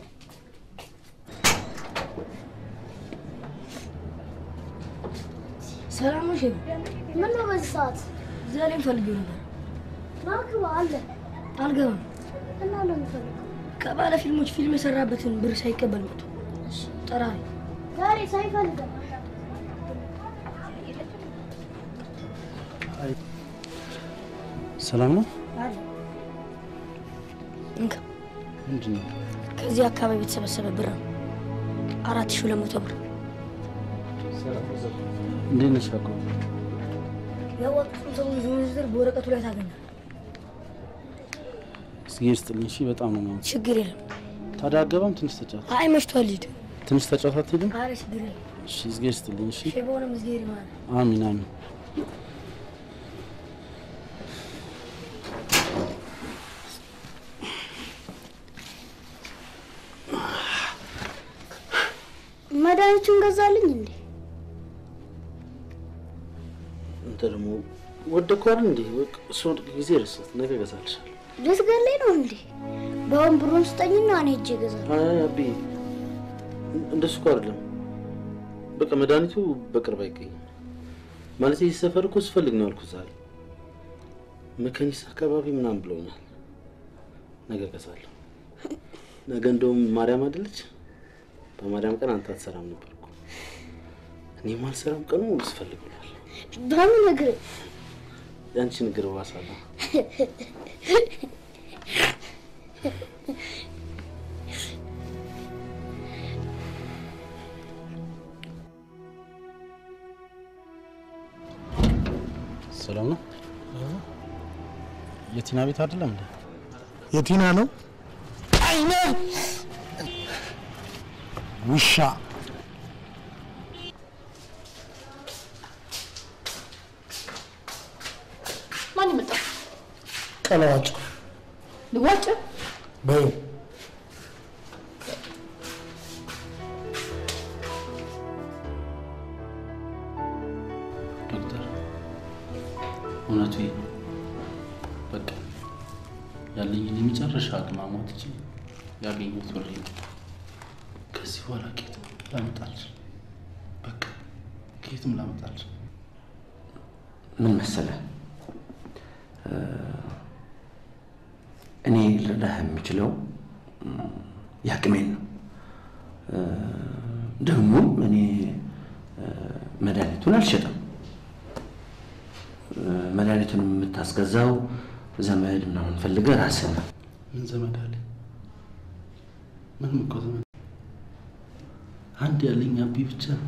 ሰላም ነው ሼፍ? ምን ነው በዚህ ሰዓት? ዛሬ ፈልጌው ነበር። ናግባ አለ አልገባም። እና ለምን ፈልገው? ከባለ ፊልሞች ፊልም የሰራበትን ብር ሳይቀበል መጥቶ ጠራሪ ዛሬ ሳይፈልገው ሰላም ነው? አለ እንካ ምንድን ነው? ከዚህ አካባቢ የተሰበሰበ ብር ነው። አራት ሺህ ሁለት መቶ ብር እንዴት ነሽ አቆ? ያወጡትን ሰዎች ዝርዝር በወረቀቱ ላይ ታገኛል። እስኪ ስጥልኝ። እሺ፣ በጣም ነው የማመሰግነው። ችግር የለም። ታዲያ አገባም ትንሽ ተጫወት። አይ መሽቷል፣ ሂድ። ትንሽ ተጫወት አትሄድም? አረ ችግር የለም። እሺ፣ እዝጌር ስጥልኝ። እሺ፣ ሼባውንም እዝጌር ይማል። አሚን አሚን። መድኃኒቱን ገዛልኝ እንዴ? አንተ ደግሞ ወደኩ አይደል እንዴ? በቃ እሱ ወድቅ ጊዜ ረሳት። ነገ እገዛልሻለሁ። ልትገለኝ ነው እንዴ? በአሁን ብሩን ስጠኝና እኔ ሄጄ እገዛለሁ። አይ አቤ፣ እንደሱ እኮ አይደለም። በቃ መድኃኒቱ በቅርብ አይገኝም። ማለት ይህ ሰፈር እኮ ስፈልግ ነው ያልኩት ዛሬ። መከኒስ አካባቢ ምናምን ብለውኛል። ነገ እገዛለሁ። ነገ እንደውም ማርያም አይደለች? በማርያም ቀን አንተ አትሰራም ነበር እኮ። እኔም አልሰራም ቀኑ ሙሉ ስፈልግ ብሏል። በምን እግር የአንቺ ንግር ባሳለሁ። ሰላም ነው? የቲና ቤት አይደለም እንዴ? የቲና ነው። አይነ ውሻ ማን ይመጣ? ቀለዋጭ ልዋጭ በይ ዶክተር እውነቱ ይሄ ነው። በቃ ያለኝን የመጨረሻ አቅም አሟጥጬ ያገኘሁት ብሬ ነው። ከዚህ በኋላ ከየትም ላመጣልሽ በቃ ከየትም ላመጣልሽ ምን መሰለህ እ፣ እኔ ልረዳህ የምችለው እ፣ የአቅሜን ነው። እ፣ ደግሞም እኔ እ፣ መድኃኒቱን አልሸጥም። እ፣ መድኃኒቱን የምታስገዛው ዘመድ ምናምን ፈልገህ ራስህ ነው። ምን ዘመድ አለ? ምንም እኮ ዘመድ አንድ ያለኝ አቢ ብቻ ነው።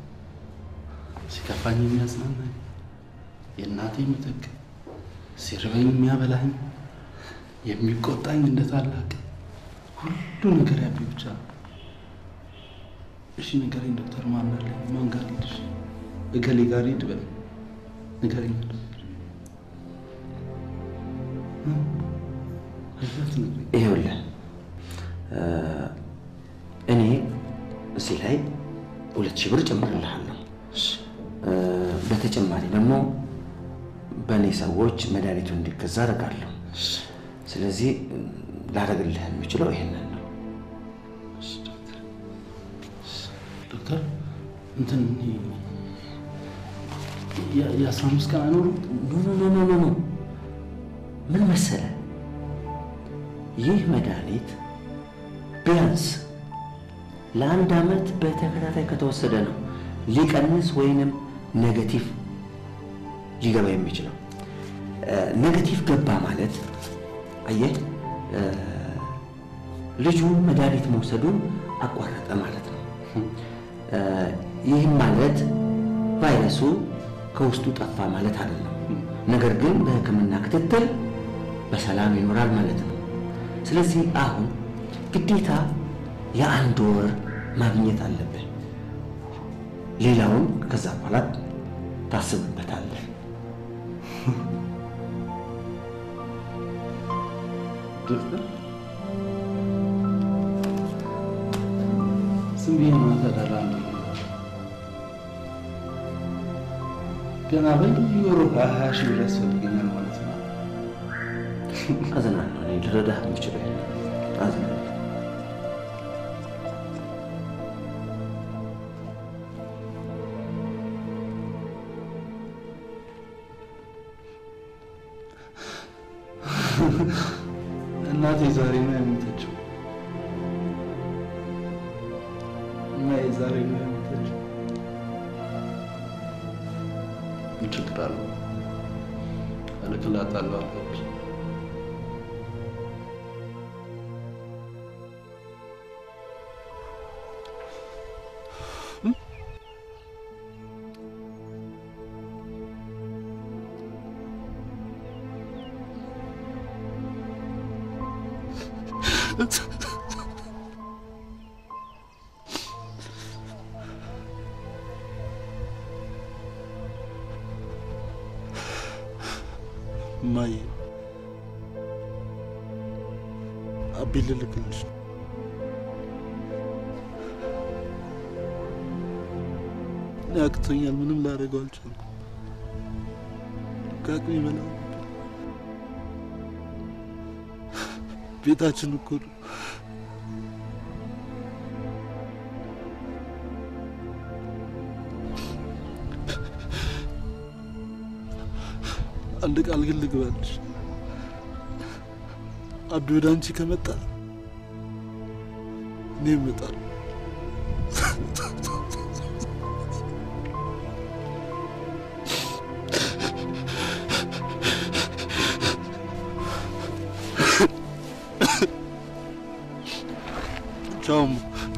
ሲከፋኝ የሚያጽናናኝ የእናቴ ምትክ፣ ሲርበኝ የሚያበላኝ፣ የሚቆጣኝ እንደ ታላቅ ሁሉ ነገር ያቢ ብቻ ነው። እሺ ንገረኝ ዶክተር፣ ማን አለኝ? ማን ጋር ሄድሽ? እገሌ ጋር ሂድ በል ንገረኝ ዶክተር። እ? አይዛት ንገረኝ። ይኸውልህ እ፣ እኔ እዚህ ላይ ሁለት ሺህ ብር ጨምርልሃለሁ። እ፣ በተጨማሪ ደግሞ በእኔ ሰዎች መድኃኒቱ እንዲገዛ አደርጋለሁ። ስለዚህ እ፣ ላደርግልህ የምችለው ይሄንን ነው። ዶክተር እንትን የ- የአስራ አምስት ቀን አይኖርም? ኖ ኖ ኖ ኖ ኖ ምን መሰለ፣ ይህ መድኃኒት ቢያንስ ለአንድ ዓመት በተከታታይ ከተወሰደ ነው ሊቀንስ ወይንም ኔጌቲቭ ሊገባ የሚችለው። እ፣ ኔጌቲቭ ገባ ማለት አየህ እ፣ ልጁ መድኃኒት መውሰዱን አቋረጠ ማለት ነው። እ፣ ይህም ማለት ቫይረሱ ከውስጡ ጠፋ ማለት አይደለም። ነገር ግን በሕክምና ክትትል በሰላም ይኖራል ማለት ነው። ስለዚህ አሁን ግዴታ የአንድ ወር ማግኘት አለብህ። ሌላውን ከዛ በኋላ ታስብበታለህ። ዶክተር ዝም ብዬ ነው ተዳላለ ገና በየወሩ ሀያ ሺህ ብር ያስፈልገኛል ማለት ነው። አዝናለሁ። እኔ ልረዳህ የምችለው ይሄን ነው። አዝናለሁ። እናቴ ዛሬ ነው የሞተችው። እናቴ ዛሬ ነው የሞተችው። ምን ችግር አለው? እልክላታለሁ አለች። እማዬ አቤ ልልክልሽ ነው። እኔ አቅቶኛል። ምንም ላደርገው አልቻልኩም። ከአቅሜ በላይ ነበር። ቤታችን እኮ ነው። አንድ ቃል ግን ልግባልሽ፣ አቢ ወደ አንቺ ከመጣ እኔ እመጣለሁ። ቻው እማ።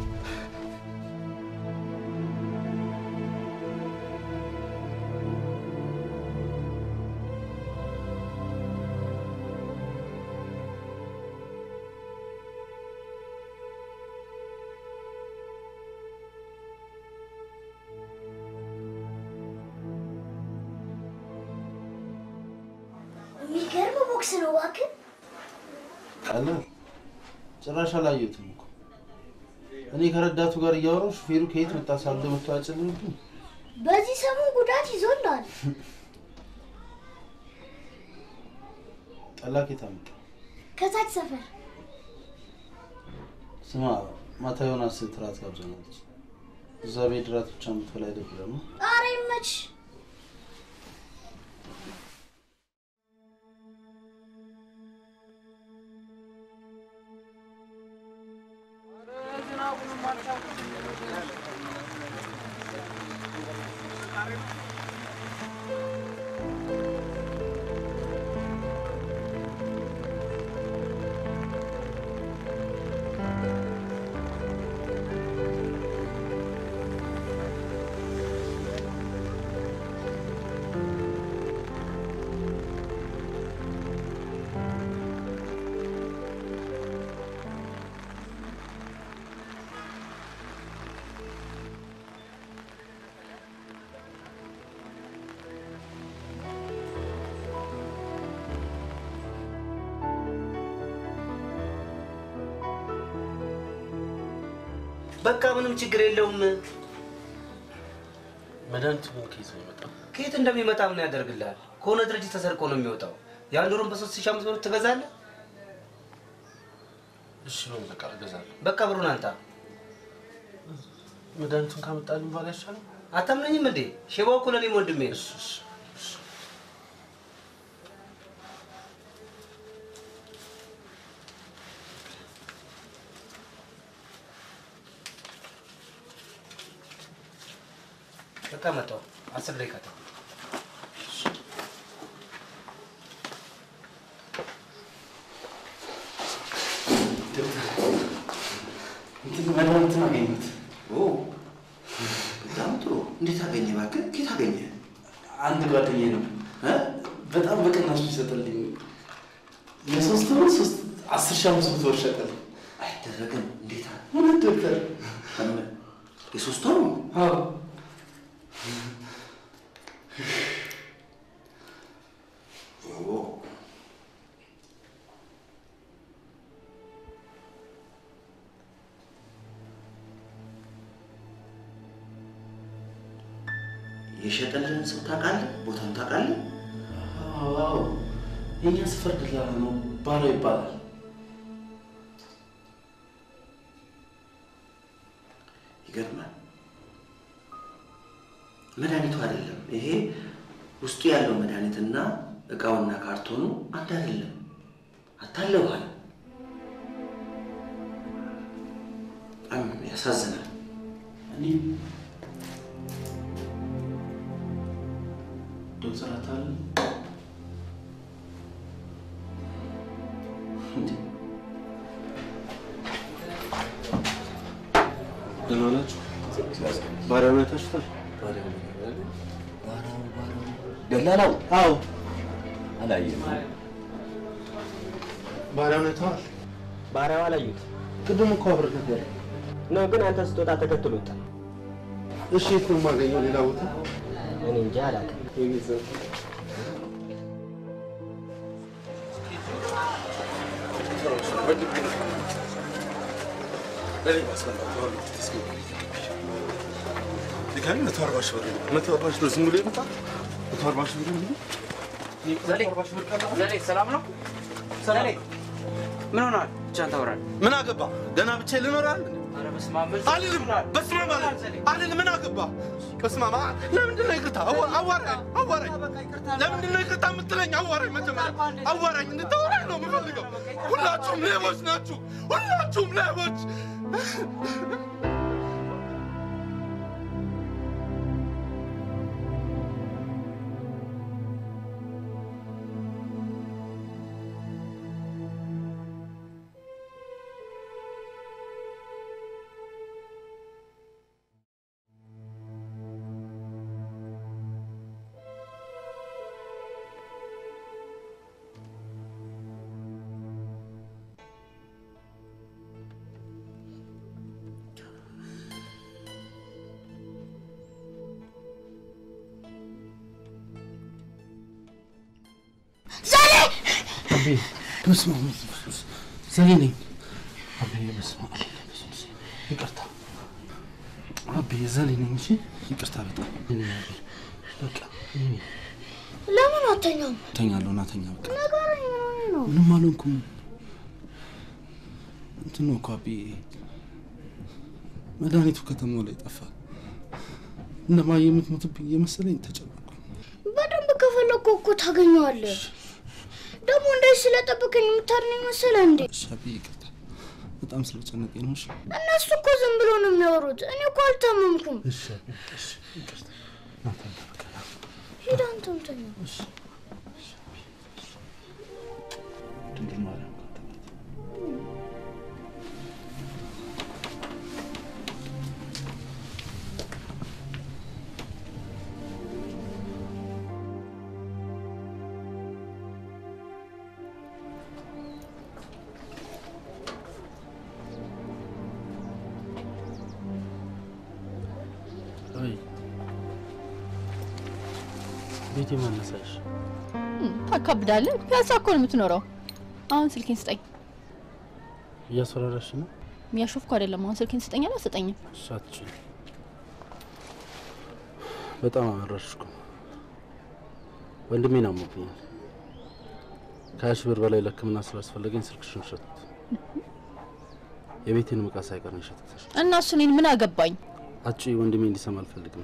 የሚገርም ቦክስ ነው እባክህ። ቀላል ጭራሽ አላየሁትም እኮ እኔ ከረዳቱ ጋር እያወራሁ ሹፌሩ ከየት መጣ ሳልደ መጥቶ ያጨልምብኝ። በዚህ ሰሞን ጉዳት ይዞላል። ጠላ ከየት አመጣ? ከታች ሰፈር ስማ ማታ ዮናስ ትራት ጋብዘናለች። እዛ ቤት ራት ብቻ የምትበላ አይደብርም? ኧረ ይመች። በቃ ምንም ችግር የለውም። መድኃኒቱ ግን ከየት ነው የመጣው? ከየት እንደሚመጣ ምን ያደርግልሃል? ከሆነ ድርጅት ተሰርቆ ነው የሚወጣው። የአንድ ወሩን በሶስት ሺህ አምስት ብር ትገዛለህ። እሺ በል በቃ እገዛለሁ። በቃ ብሩን አንጣ። መድኃኒቱን ካመጣልኝ በኋላ ይሻላል። አታምነኝም እንዴ? ሼባው እኮ ለእኔም ወንድሜ ነው። በቃ መጣሁ። አስር ደቂቃ ተው። እንትን መድኃኒትን አገኘሁት። በጣም ጥሩ። እንዴት አገኘ? እባክህ ከየት አገኘ? አንድ ጓደኛዬ ነው እ? በጣም በቅናሽ ይሰጠልኝ። የሶስት ወር ሶስት አስር ሺህ አምስት መቶ ብር ሸጠልኝ። አይደረግም። እንዴት እውነት ዶክተር? የሶስት ወር ነው? አዎ ኦ፣ የሸጠልህን ሰው ታውቃለህ? ቦታውን ታውቃለህ? አዎ የእኛ ሰፈር ደላላ ነው፣ ባለው ይባላል። ይገርማል። መድኃኒቱ አይደለም ይሄ ውስጡ ያለው መድኃኒትና እቃውና ካርቶኑ አንድ አይደለም። አታለውሃል። በጣም ያሳዝናል። እኔ ዶክተር አታል እንዴ ደህና ናችሁ? ባሪያውን አይታችሁታል? ደላላው? አዎ አላየም። ባሪያውን አይተዋል? ባሪያው አላዩት ቅድም እኮ አብረን ነበር። ነው፣ ግን አንተ ስትወጣ ተከትሎት። እሺ የት ነው የማገኘው? ሌላ ቦታ እኔ እንጃ አላውቅም። ድጋሚ መቶ አርባ ሺህ ብር ነው። መቶ አርባ ሺህ ብር ዝም ብሎ ይመጣል? መቶ አርባ ሺህ ብር ነው። ሰላም ነው? ሰላም ምን ሆናል? ብቻህን ታወራለህ? ምን አገባ? ገና ብቻዬን ልኖራል? ኧረ በስመ አብ በል። አልልም። በስመ አብ አልልም። አልልም። ምን አገባ? በስመ አብ አ- ለምንድን ነው ይቅርታ? አዋ- አዋራኝ አዋራኝ። ለምንድን ነው ይቅርታ የምትለኝ? አዋራኝ መጀመሪያ አዋራኝ። እንድታወራኝ ነው የምፈልገው። ሁላችሁም ሌቦች ናችሁ። ሁላችሁም ሌቦች። ዛሬ አቤ በስመ አብ ወወልድ ወመንፈስ ቅዱስ ዘሌ ነኝ። አቤ በስመ አብ ይቅርታ። አቤ ዘሌ ነኝ። እሺ ይቅርታ በጣም እኔ አቤ በቃ እኔ ለምን አተኛም? እተኛለሁ እና ተኛ በቃ ንገረኝ፣ ምን ሆነህ ነው? ምንም አልሆንኩም። እንትን ነው እኮ አቤ መድኃኒቱ ከተማው ላይ ጠፋ። እነማዬ የምትሞትብኝ የመሰለኝ ተጨነቅኩ። በደንብ ከፈለግኩ እኮ ታገኘዋለህ። ደግሞ እንደዚህ ስለጠበቀኝ የምታድነኝ መሰለህ እንዴ? እሺ አቤ ይቅርታ በጣም ስለጨነቀኝ ነው። እሺ እነሱ እኮ ዝም ብሎ ነው የሚያወሩት። እኔ እኮ አልታመምኩም። እሺ አቤ እሺ ይቅርታ ና ተኛ በቃ ና። ሂድ አንተም ተኛ። ድንግል ማርያም ካጠገብ አይ ቤቴ ማነሳሽ ታካብዳለህ። ፒያሳ እኮ ነው የምትኖረው። አሁን ስልኬን ስጠኝ። እያስፈራራሽ ነው? የሚያሾፍኩ አይደለም። አሁን ስልኬን ስጠኝ አለ ስጠኝም። እሺ አትችይም። በጣም አመረርሽ እኮ ወንድሜን አሞብኛል። ከሀያ ሺህ ብር በላይ ለሕክምና ስላስፈለገኝ ስልክሽን ሸጥኩት። የቤቴን ዕቃ ሳይቀር ነው የሸጥኩት። እና እሱ እኔን ምን አገባኝ? አጭ ወንድሜ እንዲሰማ አልፈልግም።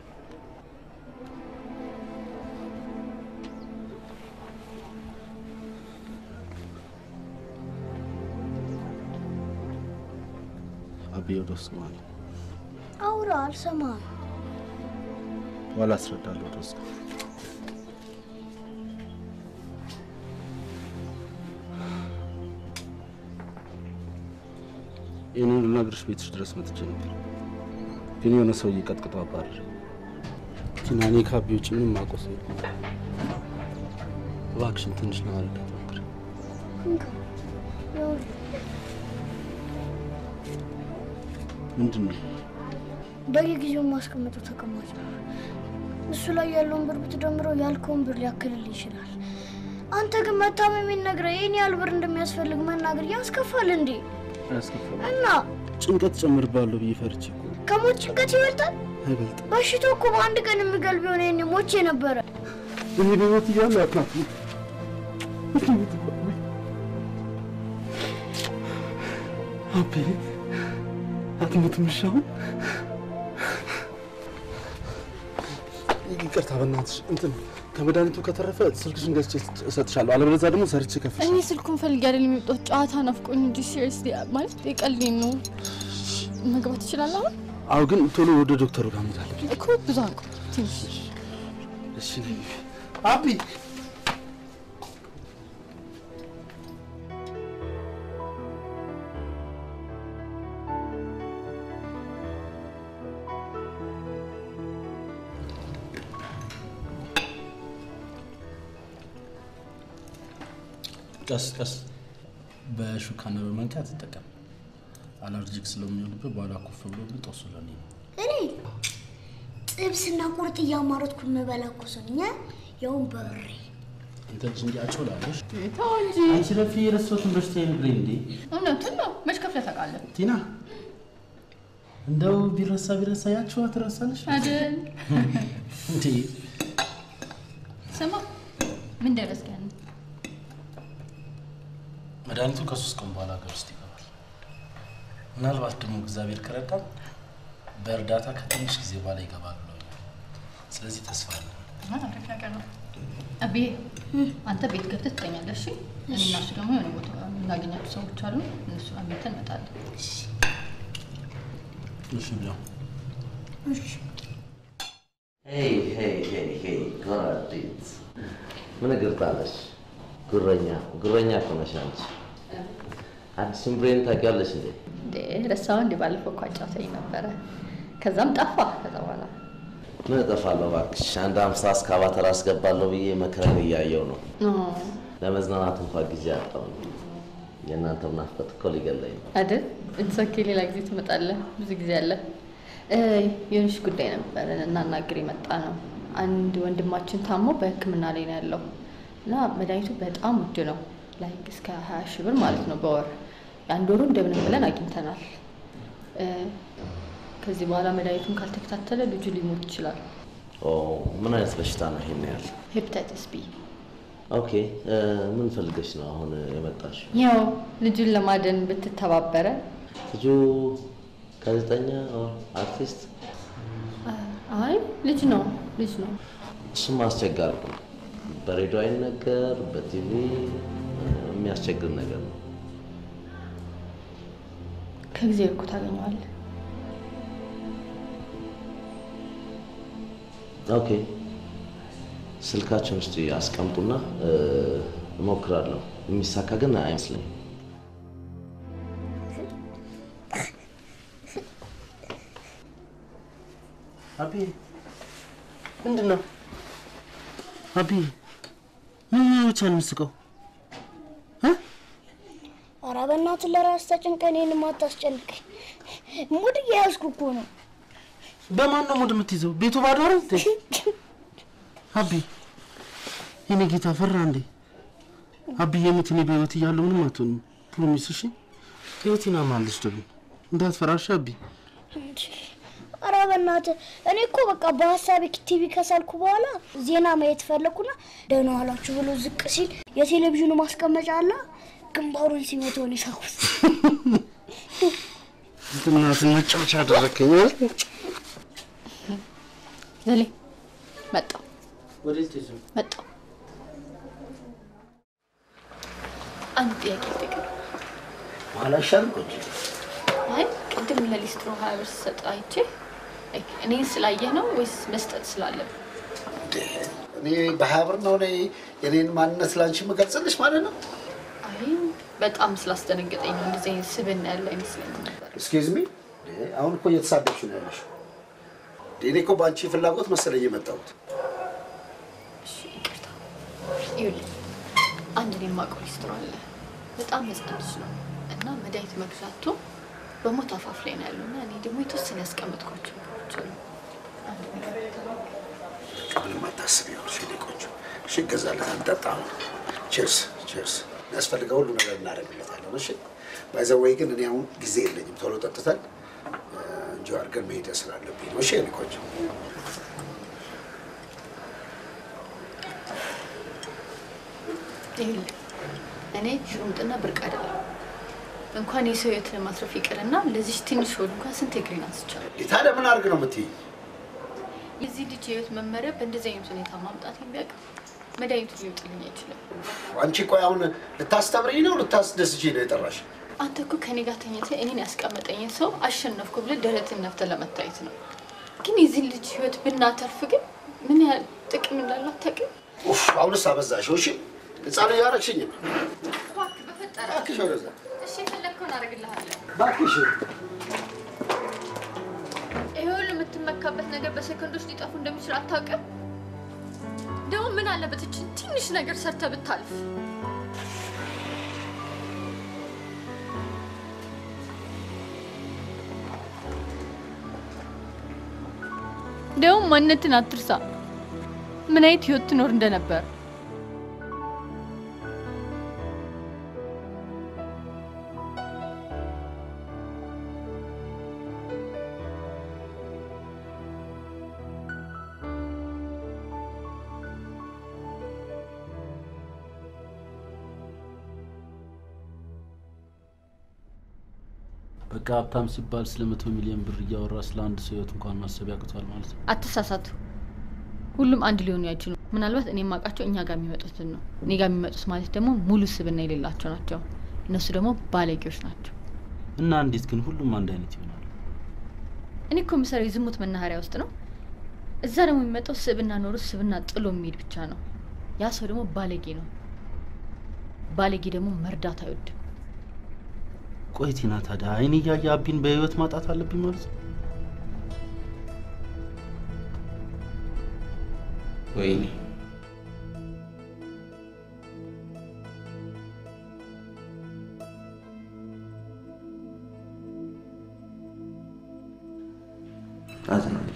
አቤ ወደ ውስጥ ማለት አውራ፣ አልሰማህም። በኋላ አስረዳለሁ። ወደ ውስጥ ይህንን ልነግርሽ ቤትሽ ድረስ መጥቼ ነበር፣ ግን የሆነ ሰውዬ ቀጥቅጦ አባረረ። ቲና፣ እኔ ከአቤ ውጭ ምንም የማውቀው ሰው የለም። እባክሽን ትንሽ ለማረዳት ሞክሪ። እንካ፣ ይኸውልህ፣ ምንድን ነው? በየጊዜው ማስቀመጠው ተቀማጭ ነው። እሱ ላይ ያለውን ብር ብትደምረው ያልከውን ብር ሊያክልል ይችላል። አንተ ግን መታመሜን ነግረህ ይህን ያህል ብር እንደሚያስፈልግ መናገር ያስከፋል እንዴ? አያስከፋም። እና ጭንቀት ጨምርባለሁ ብዬ ፈርቼ እኮ ነው። ከሞት ጭንቀት ይበልጣል? አይበልጥም። በሽታው እኮ በአንድ ቀን የሚገል ቢሆን ይሄኔ ሞቼ ነበረ። እኔ በሕይወት እያለሁ አትናት አቤ አትሞትም። እሺ አሁን ይቅርታ በእናትሽ እንትን ከመድኃኒቱ ከተረፈ ስልክሽን ገዝቼ እሰጥሻለሁ። አለበለዚያ ደግሞ ሰርቼ ከፍልሽ እኔ ስልኩን ፈልጌ አይደለም የመጣሁት። ጨዋታ ናፍቆኝ እንጂ ሲሪየስሊ ማለት የቀልዴን ነው። መግባት ይችላል አሁን አዎ፣ ግን ቶሎ ወደ ዶክተሩ ጋር መሄድ አለብኝ። እኮ ብዙ አንቆ ትንሽ እሺ ነይ። አቢ ቀስ ቀስ በሹካና በማንኪያ ትጠቀም። አለርጂክ ስለሚሆንብህ በኋላ ኩፍ ብሎብህ ጦሱ ለኔ ነው። እኔ ጥብስና ቁርጥ እያማረጥኩ የምበላ እኮ ሰው ነኝ። ያውም በብሬ አንተ ልጅ እንዲህ አጮላለሽ። ተው እንጂ አንቺ ረፊ የረሳሁትን በሽታ ይነግረኝ እንዴ እውነቱን ነው። መች ከፍለህ ታውቃለህ ቲና? እንደው ቢረሳ ቢረሳ ያችዋ ትረሳለሽ አይደል? እንዴ? ስማ ምን ደረስክ? ያን መድኃኒቱ ከሶስት ቀን በኋላ ሀገር ውስጥ ይገባል። ምናልባት ደግሞ እግዚአብሔር ከረዳን በእርዳታ ከትንሽ ጊዜ በኋላ ይገባል ብለውኛል። ስለዚህ ተስፋ አለ። አሪፍ ነገር ነው። አብዬ አንተ ቤት ገብተህ ትተኛለህ። እሺ እኔ እና እሱ ደግሞ የሆነ ቦታ የምናገኛቸው ሰዎች አሉ። እነሱ አግኝተን እንመጣለን። እሺ ብለው ሄይ ሄይ ሄይ ሄይ ጎራዲት ምን እግር ጣለሽ? ጉረኛ ጉረኛ እኮ ነሽ አንቺ። አዲሱን ብሬን ታውቂያለሽ እንዴ? እንዴ ረሳው እንዴ? ባለፈው እኮ አጫውተኝ ነበረ። ከዛም ጠፋ። ከዛ በኋላ ምን እጠፋለሁ እባክሽ። አንድ አምሳ እስካቫተር አስገባለሁ ብዬ መከረን እያየው ነው። ለመዝናናት እንኳን ጊዜ አጣሁኝ። የእናንተ ናፍቆት እኮ ሊገለኝ ነው። አይደል? እንሰኬ ሌላ ጊዜ ትመጣለህ። ብዙ ጊዜ አለ። የሆነች ጉዳይ ነበረን እናናግር የመጣ ነው። አንድ ወንድማችን ታሞ በሕክምና ላይ ነው ያለው እና መድኃኒቱ በጣም ውድ ነው። ላይክ እስከ ሀያ ሺህ ብር ማለት ነው በወር የአንድ ወሩ እንደምንም ብለን አግኝተናል። እ፣ ከዚህ በኋላ መድኃኒቱን ካልተከታተለ ልጁ ሊሞት ይችላል። ኦ ምን አይነት በሽታ ነው ይሄን ያህል? ሄፕታይተስ ቢ ኦኬ እ፣ ምን ፈልገሽ ነው አሁን የመጣሽው? ያው ልጁን ለማደን ብትተባበረ ልጁ ጋዜጠኛ ኦር አርቲስት? አይ ልጅ ነው ልጅ ነው። እሱም አስቸጋሪ ነው። በሬዲዮ አይነገር፣ በቲቪ የሚያስቸግር ነገር ነው። ከጊዜ እኮ ታገኘዋለህ። ኦኬ ስልካቸውን ውስጥ አስቀምጡና እ፣ እሞክራለሁ። የሚሳካ ግን አይመስለኝም። አቢ ምንድን ነው? አቢ ምን ብቻ ነው የምትስቀው? ኧረ በእናትህ ለራስህ ተጨንቀህ እኔንም አታስጨንቀኝ። ሙድ እየያዝኩ እኮ ነው። በማን ነው ሙድ የምትይዘው? ቤቱ ባዶ አይደል? እንዴ? አቢ የኔ ጌታ ፈራ እንዴ? አቢ የምት እኔ በህይወት እያለሁ ምንም አትሆንም። ፕሮሚስ እሺ? ህይወቴን አምናለች ደግሞ እንዳትፈራሽ አቢ። ኧረ በእናትህ እኔ እኮ በቃ በሀሳቤ ቲቪ ከሳልኩ በኋላ ዜና ማየት ፈለኩና ደህና ዋላችሁ ብሎ ዝቅ ሲል የቴሌቪዥኑ ማስቀመጫ አለ ግንባሩን ሲመታው ነው የሳኩት። እናትን መጫወቻ አደረከኝ። ዘሌ መጣሁ ወዴት ይዞ መጣሁ። አንድ ጥያቄ ልጠይቅህ። በኋላ ይሻል ቆንጆ አይ ቅድም ለሊስትሮ ሀያ ብር ስሰጥ አይቼ ላይክ እኔን ስላየህ ነው ወይስ መስጠት ስላለብህ? እኔ በሀያ ብር ነው እኔ የኔን ማንነት ላንቺ የምገልጽልሽ ማለት ነው። አይ በጣም ስላስደነገጠኝ ነው። እንደዚህ አይነት ስብዕና ያለ አይመስለኝም ነበር። ኤክስኪውዝ ሚ አሁን እኮ እየተሳደብሽ ነው ያለሽው። እኔ እኮ በአንቺ ፍላጎት መሰለኝ የመጣሁት። እሺ ይቅርታ። ይኸውልህ አንድ እኔ የማውቀው ሊስትሮ አለ። በጣም ህፃን ልጅ ነው እና መድኃኒት መግዛቱ በሞት አፋፍ ላይ ነው ያለው እና እኔ ደግሞ የተወሰነ ያስቀመጥኳቸው ነገሮች አሉ። አንድ ነገር ምንም አታስቢ፣ ይኸውልሽ የኔ ቆንጆ። እሺ እገዛለታል፣ ጠጣ። ቼርስ ቼርስ። የሚያስፈልገው ሁሉ ነገር እናደርግለታለን። እሺ ባይዘወይ ግን እኔ አሁን ጊዜ የለኝም። ቶሎ ጠጥተን እንጂ አድርገን መሄድ ስላለብኝ ነው። እሺ የኔ ቆንጆ። ይኸውልህ እኔ ሽሩምጥና ብርቅ አይደለም። እንኳን የሰው ህይወት ለማትረፍ ይቅርና ለዚች ትንሽ ሆድ እንኳን ስንት እግሬን አንስቻለሁ። ታዲያ ምን አድርግ ነው የምትይኝ? የዚህ ልጅ የህይወት መመሪያ በእንደዚህ አይነት ሁኔታ ማምጣት የሚያውቅ መድኃኒቱ ሊውጥልኝ አይችልም። አንቺ ቆይ አሁን ልታስተምሪኝ ነው ልታስደስችኝ ነው የጠራሽ? አንተ እኮ ከኔ ጋር ተኝተህ እኔን ያስቀመጠኝን ሰው አሸነፍኩ ብለህ ደረትን ነፍተህ ለመታየት ነው። ግን የዚህ ልጅ ህይወት ብናተርፍ ግን ምን ያህል ጥቅም እንዳለው አታውቅም? ኡፍ አሁንስ አበዛሽው። እሺ ህፃን እያረግሽኝ ነው። እባክህ በፈጠረ እባክሽ ወደዛ እሺ፣ የፈለግከውን አደርግልሃለሁ። እባክሽ። ይሄ ሁሉ የምትመካበት ነገር በሰከንዶች ሊጠፉ እንደሚችል አታውቅም? ደግሞ ምን አለበት እችን ትንሽ ነገር ሰርተህ ብታልፍ? ደግሞ ማንነትን አትርሳ። ምን አይነት ህይወት ትኖር እንደነበር በቃ ሀብታም ሲባል ስለ መቶ ሚሊዮን ብር እያወራ ስለ አንድ ሰው ህይወት እንኳን ማሰብ ያቅቷል ማለት ነው። አትሳሳቱ። ሁሉም አንድ ሊሆኑ አይችሉም። ምናልባት እኔ የማውቃቸው እኛ ጋር የሚመጡትን ነው። እኔ ጋር የሚመጡት ማለት ደግሞ ሙሉ ስብና የሌላቸው ናቸው። እነሱ ደግሞ ባለጌዎች ናቸው። እና እንዴት ግን ሁሉም አንድ አይነት ይሆናል? እኔ እኮ የምሰራው የዝሙት መናኸሪያ ውስጥ ነው። እዛ ደግሞ የሚመጣው ስብና ኖሮ ስብና ጥሎ የሚሄድ ብቻ ነው። ያ ሰው ደግሞ ባለጌ ነው። ባለጌ ደግሞ መርዳት አይወድም። ቆይ ቲና፣ ታዲያ አይን እያየ አቢን በህይወት ማጣት አለብኝ ማለት ነው? ወይኔ አዝናለሁ።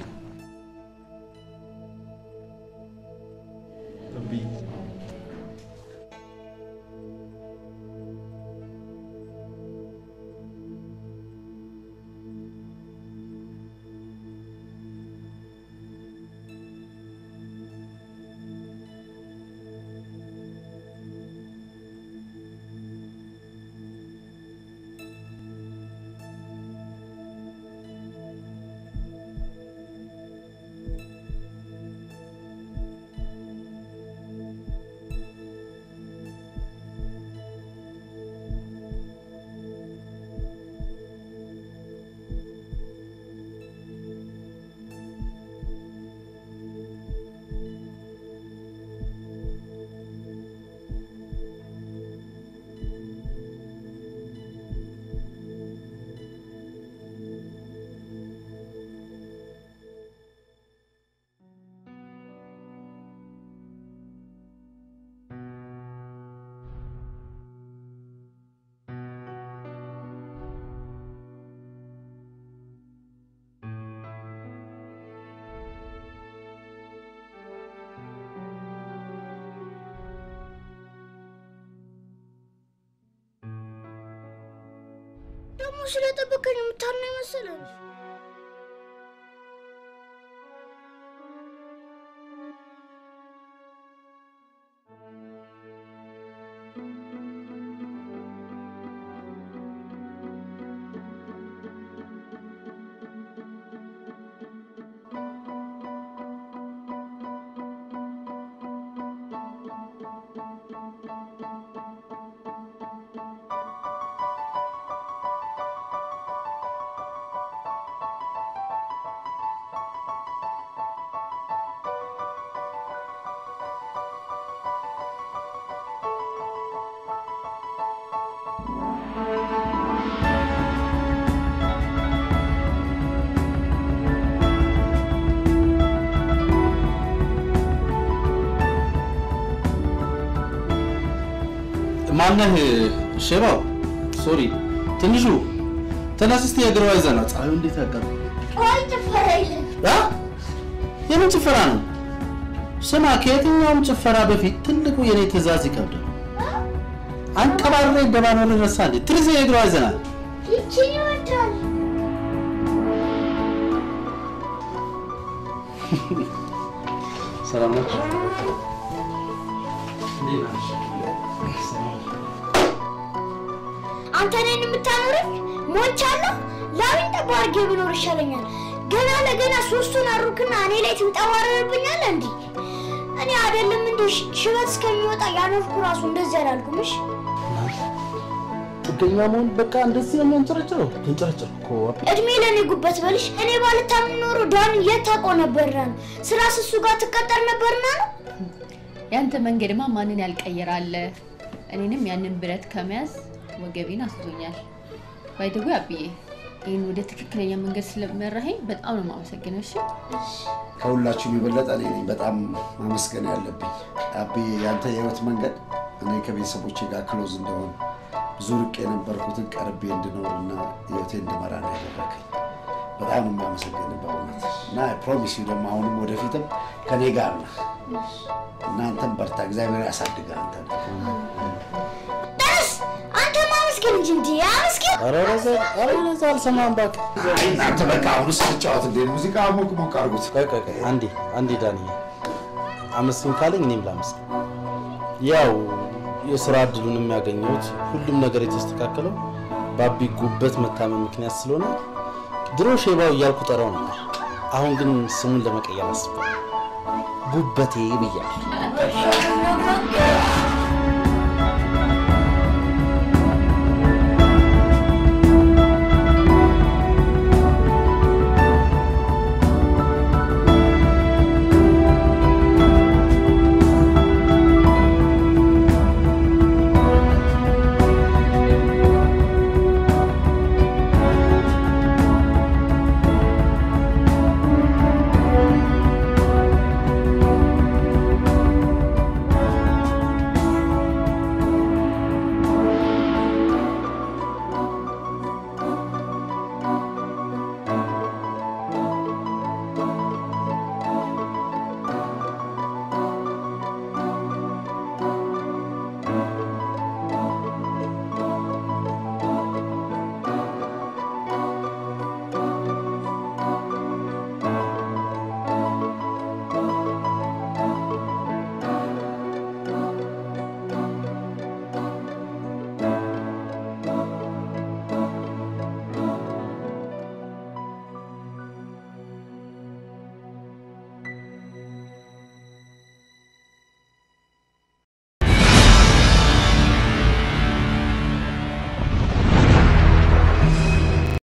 ደግሞ ስለጠበቀኝ የምታና ይመስላል። ማነህ? ሼባው ሶሪ፣ ትንሹ ተነስ እስቲ የእግሯ ይዘና ፀሐዩ እንዴት ያቀር ቆይ ጭፈራ የለም። የምን ጭፈራ ነው? ስማ፣ ከየትኛውም ጭፈራ በፊት ትልቁ የኔ ትእዛዝ ይከብዳል። አንቀባሬ እንደባኖር ረሳ እንዴ? ትርዜ የእግሯ ይዘናል። ይቺን ይወዳል። ሰላም ናችሁ? አንተ እኔን የምታኖረኝ ሞቻለሁ። ላዊን ጠባ አድርጌ ብኖር ይሻለኛል። ገና ለገና ሶስቱን አሩክና እኔ ላይ ትንጠባረርብኛል። እንዲህ እኔ አይደለም እንዲህ ሽ- ሽበት እስከሚወጣ ያኖርኩ ራሱ እንደዚህ አላልኩም። እሺ ጥገኛ መሆን በቃ እንደዚህ ነው የሚያንጨረጭረው። ተንጨረጭር እኮ አቢ። እድሜ ለእኔ ጉበት በልሽ። እኔ ባልታምን ኖሮ ዳን የት ታውቀው ነበርና ነው? ስራስ እሱ ጋር ትቀጠር ነበርና ነው? ያንተ መንገድማ ማንን ያልቀየራለ? እኔንም ያንን ብረት ከመያዝ ወገቤን አስዞኛል። ባይደጉ አብዬ ይህን ወደ ትክክለኛ መንገድ ስለመራኸኝ በጣም ነው የማመሰግነው። እሺ ከሁላችሁም የበለጠ እኔ ነኝ በጣም ማመስገን ያለብኝ። አቤ ያንተ የህይወት መንገድ እኔ ከቤተሰቦቼ ጋር ክሎዝ እንደሆን ብዙ ርቅ የነበርኩትን ቀርቤ እንድኖር እና ህይወቴ እንድመራ ነው ያደረገኝ። በጣም ነው የማመሰግን በእውነት እና ፕሮሚስ ደግሞ አሁንም ወደፊትም ከኔ ጋር ነህ። እናንተም በርታ፣ እግዚአብሔር ያሳድግ አንተ ደስ አንተ ማመስገን እንጂ እንዲ አመስገን ኧረ ረዘ ኧረ ረዘ አልሰማም እባክህ። እናንተ በቃ አሁን ስንጫወት እንደ ሙዚቃ ሞቅ ሞቅ አድርጉት። ቆይ ቆይ ቆይ አንዴ አንዴ ዳንዬ አመስግን ካለኝ እኔም ላመስግን። ያው የስራ እድሉን የሚያገኘሁት ሁሉም ነገር የተስተካከለው ባቢ ጉበት መታመም ምክንያት ስለሆነ ድሮ ሼባው እያልኩ ጠራው ነበር። አሁን ግን ስሙን ለመቀየር አስቤ ጉበቴ ብያለሁ።